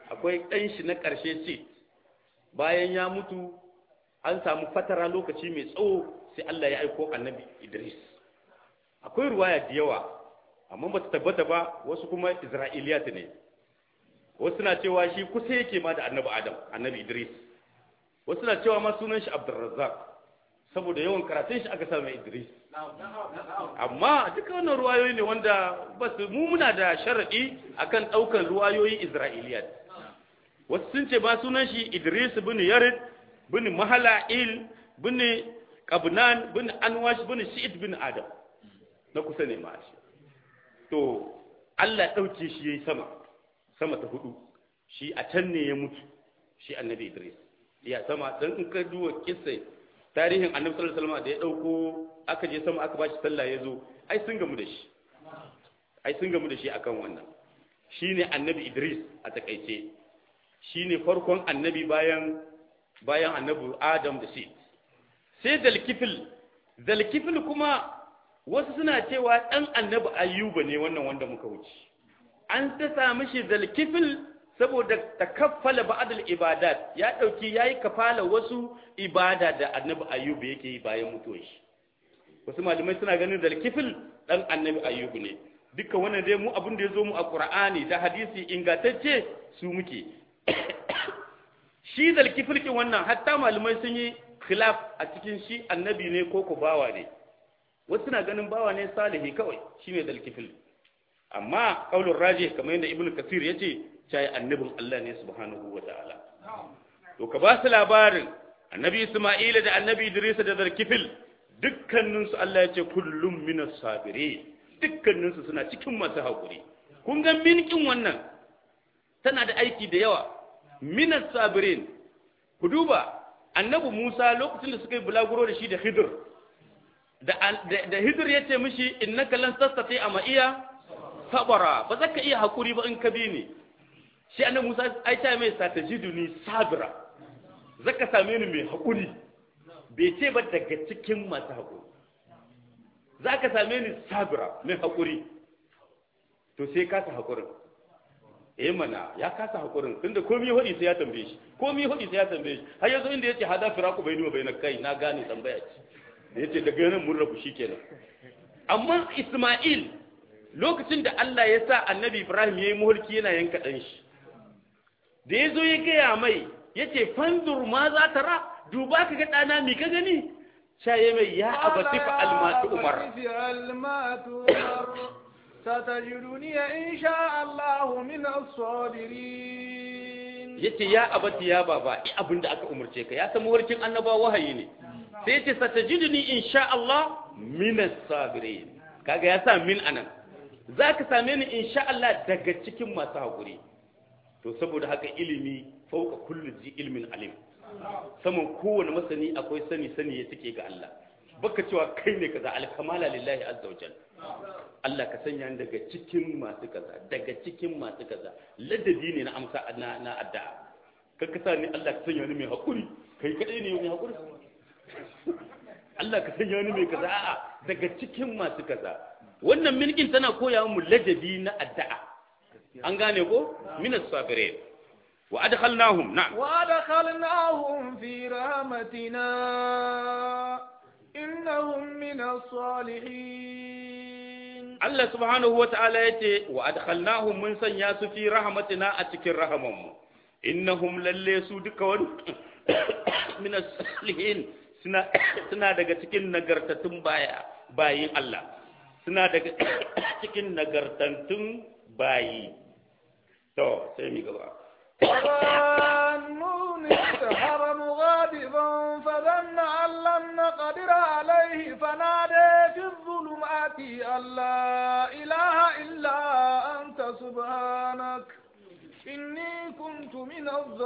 akwai ɗan shi na ƙarshe ce bayan ya mutu an samu fatara lokaci mai tsawo sai Allah ya aiko annabi Idris akwai ruwaya da yawa amma ba ta tabbata ba wasu kuma Isra'iliyat ne wasu na cewa shi kusa yake ma da annabi Adam annabi Idris wasu na cewa ma sunan shi Abdurrazzaq saboda yawan karatun shi aka sa mai Idris amma duka wannan ruwayoyi ne wanda ba su mu muna da sharadi akan daukan ruwayoyi Isra'iliyat wasu sun ce ba sunan shi Idris bin Yarid bin Mahala'il bin Qabnan bin Anwash bin Shi'id bin Adam na kusa ne ma shi to Allah dauke shi yayi sama sama ta hudu shi a can ne ya mutu shi annabi Idris ya sama dan in ka duwa kissa tarihin annabi sallallahu alaihi wasallam da ya dauko aka je sama aka bashi sallah ya zo ai sun gamu da shi ai sun gamu da shi akan wannan shine annabi Idris a takaice shine farkon annabi bayan bayan annabi Adam da shi sai dalkifil dalkifil kuma wasu suna cewa dan annabi Ayyuba ne wannan wanda muka wuce an ta sami shi dalkifil saboda takaffala ba'dal ibadat ya dauki yayi kafala wasu ibada da annabi Ayyuba yake yi bayan mutuwar shi wasu malamai suna ganin dalkifil dan annabi Ayyuba ne dukkan wannan dai mu abin da ya zo mu a Qur'ani da hadisi ingantacce su muke shi zalkifilkin wannan hatta malamai sun yi khilaf a cikin shi annabi ne ko ko bawa ne wasu na ganin bawa ne salihi kawai shi ne zalkifil amma kaulun raji kamar yadda ibnu kasir ya ce cai annabin Allah ne subhanahu wa ta'ala to ka ba su labarin annabi isma'ila da annabi idris da zalkifil dukkaninsu Allah ya ce kullum minas sabire dukkaninsu suna cikin masu haƙuri kun ga minkin wannan tana da aiki da yawa minas sabirin ku duba annabi Musa lokacin da suka yi bulaguro da shi da Hidir da da Hidir ya ce mishi innaka lan tastati a ma'iya sabara ba za ka iya hakuri ba in ka bi ni shi annabi Musa ai ta mai satajiduni sabira zaka same ni mai hakuri bai ce ba daga cikin masu hakuri zaka same ni sabira mai hakuri to sai ka ta hakurin eh mana ya kasa hakurin tunda komai hudi sai ya tambaye shi komai hudi sai ya tambaye shi har yanzu inda yace hada firaku bai wa bainak kai na gane tambaya ce da yace daga nan mun rabu shikenan amma Isma'il lokacin da Allah ya sa Annabi Ibrahim yayi mulki yana yanka dan shi da yazo ya gaya mai yace fanzur ma za ta ra duba ka ga dana mi ka gani shaye mai ya abati fa almatu umar ستجدني إن شاء الله من الصابرين yace ya abati ya baba i abin da aka umarce ka ya san warkin annaba wahayi ne sai yace satajidni insha Allah min as-sabirin kaga ya sa min anan zaka same ni insha Allah daga cikin masu hakuri to saboda haka ilimi fauka kullu zi ilmin alim saman kowane masani akwai sani sani ya take ga Allah baka cewa kai ne kaza alkamala lillahi azza wajal Allah ka sanya ni daga cikin masu kaza daga cikin masu kaza ladabi ne na amsa na na addu'a kar ka sa ni Allah ka sanya ni mai hakuri kai kadai ne mai hakuri Allah ka sanya ni mai kaza a'a daga cikin masu kaza wannan milkin tana koya mu ladabi na addu'a an gane ko minas sabirin wa adkhalnahum na'am wa adkhalnahum fi rahmatina innahum minas salihin Allah subhanahu wa ta'ala ya ce, wa adkhalnahum mun sanya su fi rahmatina a cikin rahamanmu, innahum lalle su duka wani minas salihin suna daga cikin nagartattun baya bayin Allah, suna daga cikin nagartattun bayi. To, sai mi gaba. وظنون استحر مغاضبا فظن أن لم نقدر عليه فنادى في الظلمات أن لا إله إلا أنت سبحانك إني كنت من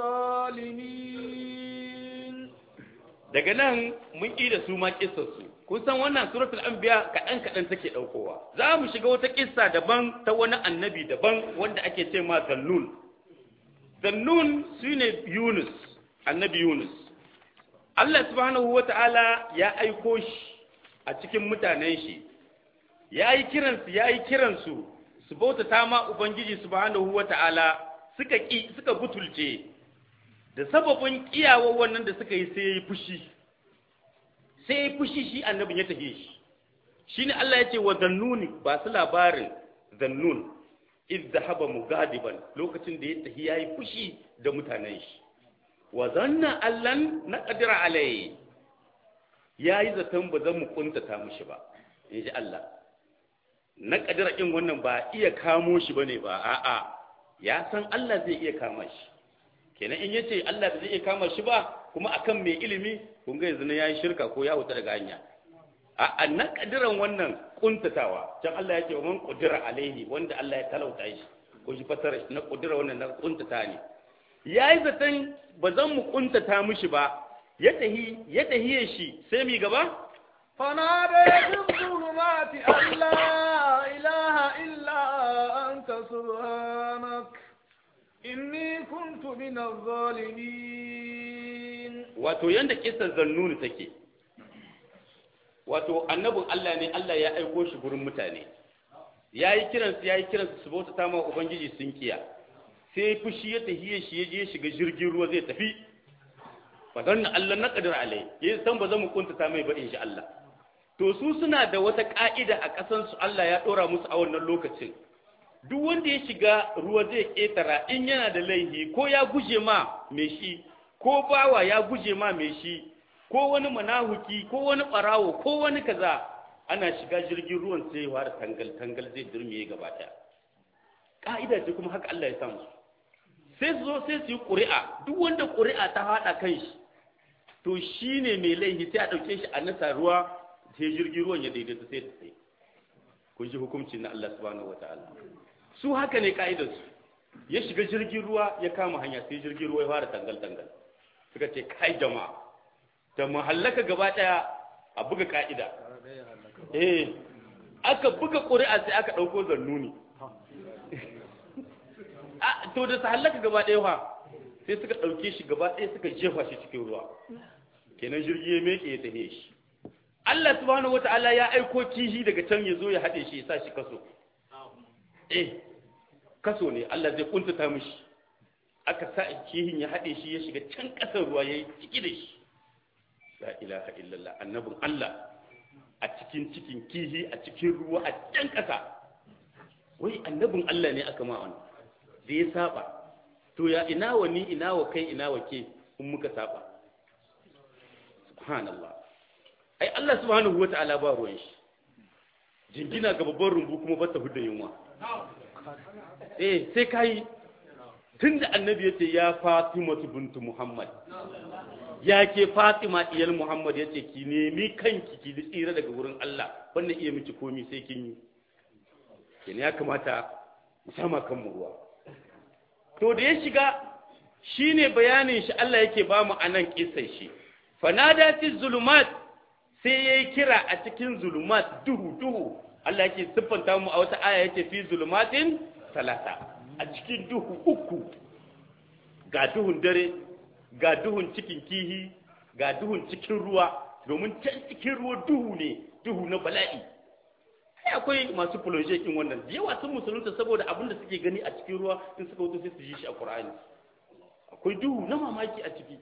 الظالمين daga nan mun ƙi da su ma kissarsu kun san wannan suratul anbiya kaɗan kaɗan take ɗaukowa za mu shiga wata kissa daban ta wani annabi daban wanda ake ce ma zannun zannun shine yunus annabi yunus Allah subhanahu wata'ala ya aiko shi a cikin mutanen shi ya yi kiransu ya yi kiransu su bautata ma ubangiji subhanahu wata'ala suka ki suka butulce da sababin kiyawar wannan da suka yi sai ya yi fushi sai ya yi fushi shi annabin ya tafi shi shine Allah ya ce wa zannuni ba su labarin zannun iz zahaba mugadiban lokacin da ya tafi yayi fushi da mutanen shi wa zanna allan na qadira alai yayi zaton ba zan mu kuntata mushi ba inji Allah na qadira din wannan ba iya kamo shi bane ba a'a ya san Allah zai iya kama shi kenan in yace Allah ba zai iya kama shi ba kuma akan mai ilimi kun ga yanzu yayi shirka ko ya wuta daga hanya a na kadiran wannan kuntatawa can Allah ya ce wa man qudira alaihi wanda Allah ya talauta shi ko shi fasara na qudira wannan na kuntata ne yayi zaton ba zan mu kuntata mishi ba ya tahi ya tahiye shi sai mi gaba فنادى في الظلمات أن لا إله إلا أنت سبحانك إني كنت من الظالمين wato yanda kisan zannuni take wato annabin Allah ne Allah ya aiko shi gurin mutane ya yi kiransu ya yi kiransu su bauta ta ma ubangiji sun kiya sai fushi ya tahiye shi ya je shiga jirgin ruwa zai tafi fadan Allah na kadir alai ya san ba zan mu kuntata mai ba insha Allah to su suna da wata ka'ida a kasan su Allah ya dora musu a wannan lokacin duk wanda ya shiga ruwa zai ketara in yana da laihi ko ya guje ma mai shi ko bawa ya guje ma mai shi ko wani manahuki ko wani ɓarawo ko wani kaza ana shiga jirgin ruwan sai ya tangal tangal zai durmiye gaba ɗaya ka'ida ce kuma haka Allah ya samu sai su zo sai su yi ƙuri'a duk wanda ƙuri'a ta haɗa kan shi to shi ne mai laifi sai a ɗauke shi a nasa ruwa sai jirgin ruwan ya daidaita sai ta sai kun ji hukunci na Allah subhanahu wa ta'ala su haka ne ka'idar su ya shiga jirgin ruwa ya kama hanya sai jirgin ruwa ya fara tangal tangal suka ce kai jama'a da mahallaka gaba daya a buga ka'ida eh aka buga ƙuri'a sai aka ɗauko zannuni to da su hallaka gaba daya fa sai suka ɗauke shi gaba daya suka jefa shi cikin ruwa kenan jirgi ya meke ya tahe shi Allah subhanahu wata'ala ya aiko kihi daga can ya zo ya haɗe shi ya sa shi kaso eh kaso ne Allah zai kuntata mishi aka sa kihin ya haɗe shi ya shiga can ƙasar ruwa ya yi ciki da shi la ilaha illallah annabin Allah a cikin cikin kihi a cikin ruwa a can ƙasa wai annabin Allah ne aka ma wani da ya saba to ya ina wa ni ina wa kai ina wa ke in muka saba subhanallah ai Allah subhanahu wa ta'ala ba ruwan shi jingina ga babban rumbu kuma ba ta hudda yunwa eh sai kai tunda annabi yace ya Fatima bintu Muhammad ya ke Fatima iyal Muhammad yace ki nemi kanki ki tsira daga wurin Allah wannan iya miki komi sai kin yi kin ya kamata mu sama kan mu ruwa to da ya shiga shine bayanin shi Allah yake ba mu anan kissan shi fanada fi zulumat sai yayi kira a cikin zulumat duhu duhu Allah yake siffanta mu a wata aya yake fi zulumatin talata a cikin duhu uku ga duhun dare ga duhun cikin kihi ga duhun cikin ruwa domin can cikin ruwa duhu ne duhu na bala'i sai akwai masu kin wannan da yawa sun musulunta saboda abin da suke gani a cikin ruwa in suka wuce sai su ji shi a Qur'ani akwai duhu na mamaki a ciki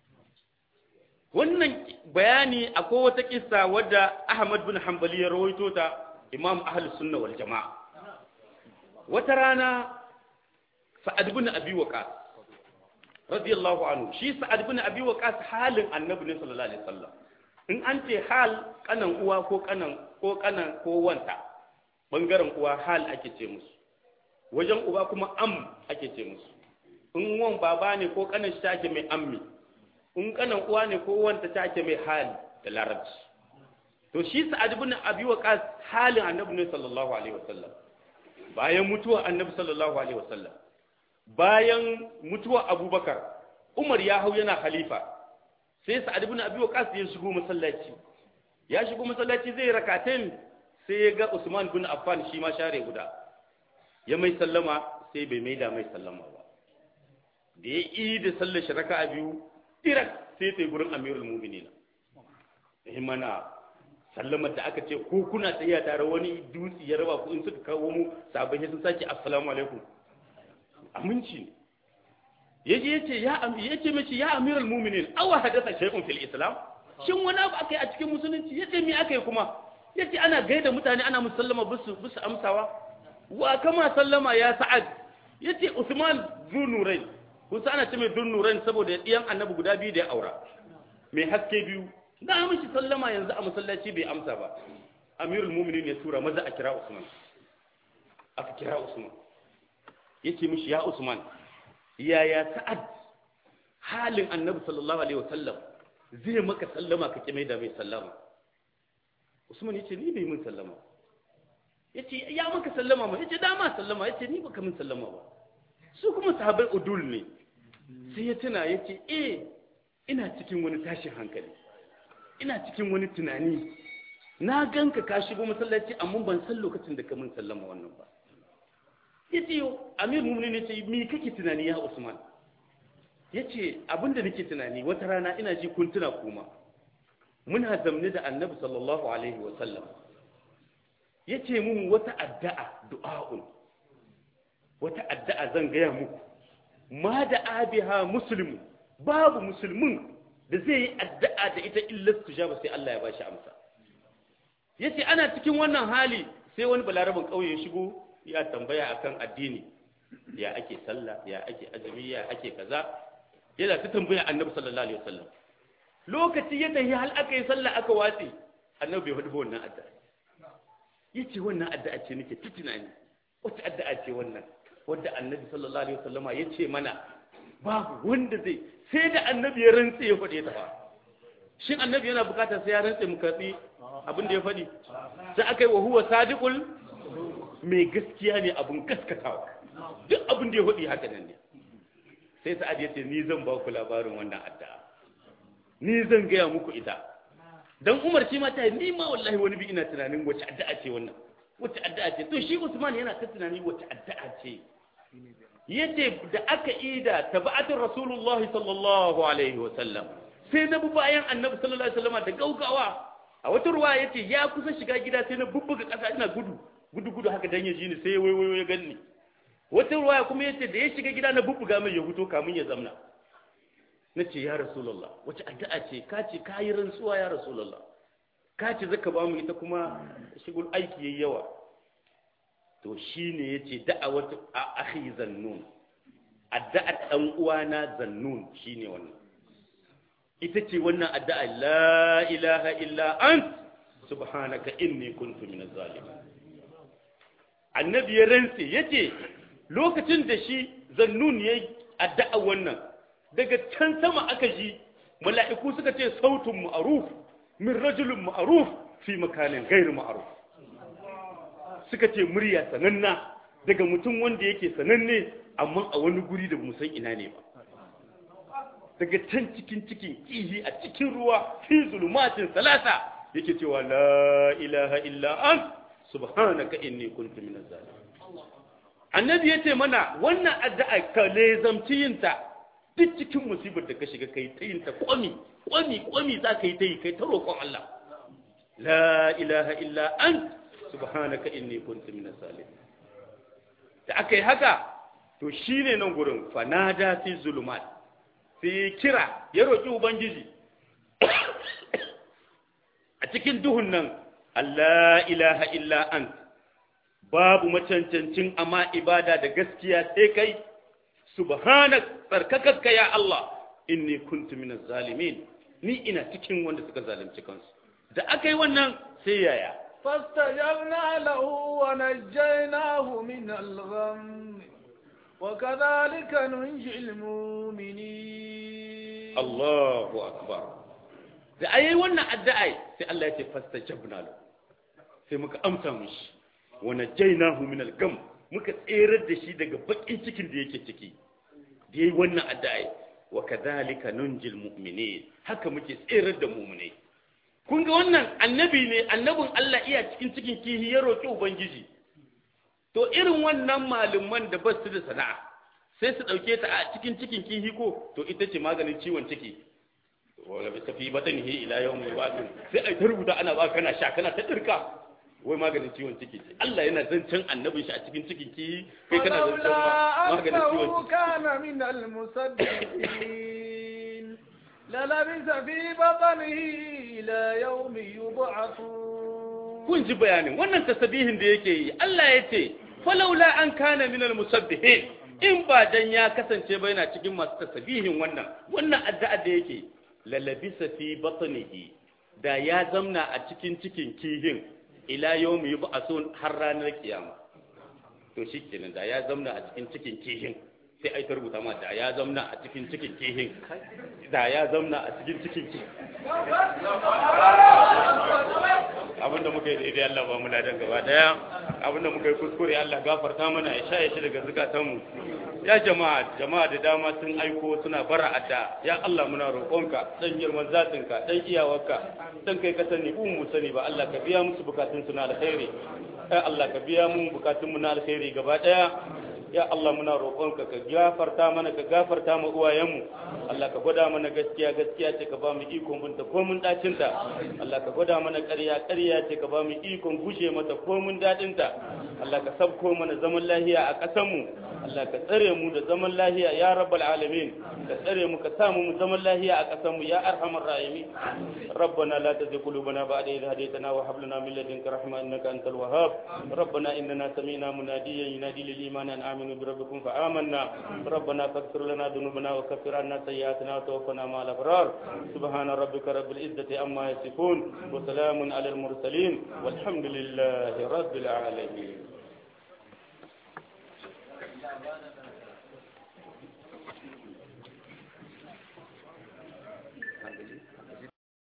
wannan bayani akwai wata kissa wadda Ahmad bin Hanbali ya rawaito ta Imam Ahlus Sunna wal Jama'a wata rana Sa'ad bin Abi Waqqas radiyallahu anhu shi Sa'ad bin Abi Waqqas halin Annabi ne sallallahu alaihi wasallam in an ce hal kanan uwa ko kanan ko kanan ko wanta bangaren uwa hal ake ce musu wajen uba kuma am ake ce musu in wan baba ne ko kanan shi take mai ammi in kanan uwa ne ko wanta take mai hal da larabci to shi Sa'ad bin Abi Waqqas halin Annabi ne sallallahu alaihi wasallam bayan mutuwa Annabi sallallahu alaihi wasallam bayan mutuwa Abubakar Umar ya hau yana khalifa sai sa'ad ibn abi waqas ya shigo masallaci ya shigo masallaci zai rakatain sai ya ga usman bin affan shi ma share guda ya mai sallama sai bai maida mai sallama ba da ya yi da sallar shi raka'a biyu dirak sai sai gurin amirul mu'minin eh mana sallamar da aka ce ko kuna tsaya tare wani dutse ya raba ku in suka kawo mu sabai sun sake assalamu alaikum aminci ne yaje yace ya am yace mishi ya amiral mu'minin aw hadatha shay'un fil islam shin wani abu akai a cikin musulunci yace me akai kuma yace ana gaida mutane ana musallama bisu bisu amsawa wa kama sallama ya sa'ad yace usman zunurain kusa ana ce mai dunnurain saboda diyan annabi guda biyu da ya aura mai haske biyu na mishi sallama yanzu a masallaci bai amsa ba amirul mu'minin ya tura maza a kira usman aka kira usman yace mishi ya usman yaya sa'ad halin annabi sallallahu alaihi wasallam zai maka sallama ka kime da mai sallama usman yace ni bai mun sallama yace ya maka sallama ma yace dama sallama yace ni baka mun sallama ba su kuma sahabbai udul ne sai ya tuna yace eh ina cikin wani tashin hankali ina cikin wani tunani na ganka ka shigo masallaci amma ban san lokacin da ka mun sallama wannan ba yace amir mu'minin yace me kake tunani ya usman yace abinda nake tunani wata rana ina ji kun tuna kuma muna zamne da annabi sallallahu alaihi wa sallam yace mun wata addu'a du'a'un wata addu'a zan gaya muku ma da abiha muslimu babu musulmin da zai yi addu'a da ita illa tujaba sai Allah ya bashi amsa yace ana cikin wannan hali sai wani balarabin kauye ya shigo ya tambaya akan addini ya ake sallah ya ake azumi ya ake kaza yana ta tambaya annabi sallallahu alaihi wasallam lokaci ya tafi hal aka yi sallah aka watsi annabi bai faɗi wannan addu'a yace wannan addu'a ce nake ta tunani wata addu'a ce wannan wanda annabi sallallahu alaihi wasallama yace mana babu wanda zai sai da annabi ya rantse ya faɗe ta ba shin annabi yana bukatar sai ya rantse mu katsi abin da ya faɗi sai aka yi wa huwa sadiqul mai gaskiya ne abin gaskatawa duk abin da ya faɗi haka nan ne sai sa'ad ya ce ni zan ba ku labarin wannan addu'a ni zan gaya muku ita dan umar shi ma ta yi ni ma wallahi wani bi ina tunanin wace addu'a ce wannan wace addu'a ce to shi usman yana ta tunani wace addu'a ce yace da aka ida taba'atul rasulullahi sallallahu alaihi wa sallam sai na bi bayan annabi sallallahu alaihi wasallam da gaugawa a wata ruwa yace ya kusa shiga gida sai na bubbuga kasa ina gudu gudu gudu haka dan ya ji ni sai ya waiwayo ya ganni wata ruwa kuma yace da ya shiga gida na bubbuga mai ya fito kamun ya zamna nace ya rasulullah wace addu'a ce ka ce ka yi rantsuwa ya rasulullah ka ce zaka ba mu ita kuma shigul aiki yayi yawa to shine yace da'awatu akhi zannun addu'a dan uwana zannun shine wannan ita ce wannan addu'a la ilaha illa ant subhanaka inni kuntu minaz zalimin annabi ya rantse yace lokacin da shi zannun yayi addu'a wannan daga can sama aka ji mala'iku suka ce sautun ma'ruf min rajulin ma'ruf fi makanin gairu ma'ruf suka ce murya sananna daga mutum wanda yake sananne amma a wani guri da san ina ne ba daga can cikin cikin kihi a cikin ruwa fi zulumatin salasa yake cewa la ilaha illa an subhanaka inni kuntu minaz zalimin annabi yace mana wannan addu'a ka lezamci yinta duk cikin musibar da ka shiga kai ta yinta kwami kwami kwami za ka yi ta yi kai ta roƙon Allah la ilaha illa an subhanaka inni kuntu minaz zalimin da aka yi haka to shine nan gurin fanada fi zulumat sai kira ya roƙi ubangiji a cikin duhun nan Allah ilaha illa an babu macancancin amma ibada da gaskiya sai kai subhanak tsarkakakka ya Allah inni kuntu minaz zalimin ni ina cikin wanda suka zalunci kansu da aka yi wannan sai yaya فاستجبنا له ونجيناه من الغم وكذلك ننجي المؤمنين Allahu akbar da ayi wannan addu'a sai Allah ya ce fastajabna lahu sai muka amsa mishi wa najaynahu min al-gam muka tserar da shi daga bakin cikin da yake ciki da yayi wannan addu'a wa kadhalika nunjil mu'minin haka muke tserar da mu'minai kun ga wannan annabi ne annabin Allah iya cikin cikin kihi ya roki ubangiji to irin wannan malaman da ba su da sana'a sai su ɗauke ta a cikin cikin kihi ko to ita ce maganin ciwon ciki wala bi tafi batanihi ila yawm al sai ai ta rubuta ana ba kana sha kana ta dirka wai maganin ciwon ciki ce Allah yana zancen annabin shi a cikin cikin ki kai kana zancen ولولا maganin ciwon أنه ciki كان من المصدقين للبث في بطنه إلى يوم يبعثون kun ji bayanin wannan tasbihin da yake yi Allah ya ce falaula an kana minal musabbihin in ba dan ya kasance ba yana cikin masu tasbihin wannan wannan addu'a da yake lalabisa fi batnihi da ya zamna a cikin cikin kihin ila yawmi yub'asun har ranar kiyama to shikenan da ya zamna a cikin cikin kihin sai ai ta rubuta ma da ya zamna a cikin cikin kihin da ya zamna a cikin cikin kihin abinda muka yi daidai Allah ba mu ladan gaba daya abinda muka yi kuskure Allah gafarta mana ya sha shi daga zukatanmu ya jama'a jama'a da dama sun aiko suna bara adda ya Allah muna roƙonka dan girman zatinka dan iyawarka dan kai ka sani mu mu sani ba Allah ka biya musu bukatun su na alkhairi ya Allah ka biya mu bukatun mu na alkhairi gaba daya ya Allah muna roƙonka ka gafarta mana ka gafarta mu uwayenmu Allah ka gwada mana gaskiya gaskiya ce ka ba mu ikon binta ko mun dacin ta Allah ka gwada mana ƙarya ƙarya ce ka ba mu ikon gushe mata ko mun dadin ta Allah ka sabko mana zaman lahiya a ƙasar mu Allah ka tsare mu da zaman lahiya ya rabbal alamin ka tsare mu ka samu mu zaman lahiya a ƙasar mu ya arhamar rahimin ربنا لا تزغ قلوبنا بعد إذ هديتنا وهب لنا من لدنك رحمة إنك أنت الوهاب ربنا إننا سمعنا مناديا ينادي للإيمان أن آمنوا بربكم فآمنا ربنا فاغفر لنا ذنوبنا وكفر عنا سيئاتنا وتوفنا مع الأبرار سبحان ربك رب العزة عما يصفون وسلام على المرسلين والحمد لله رب العالمين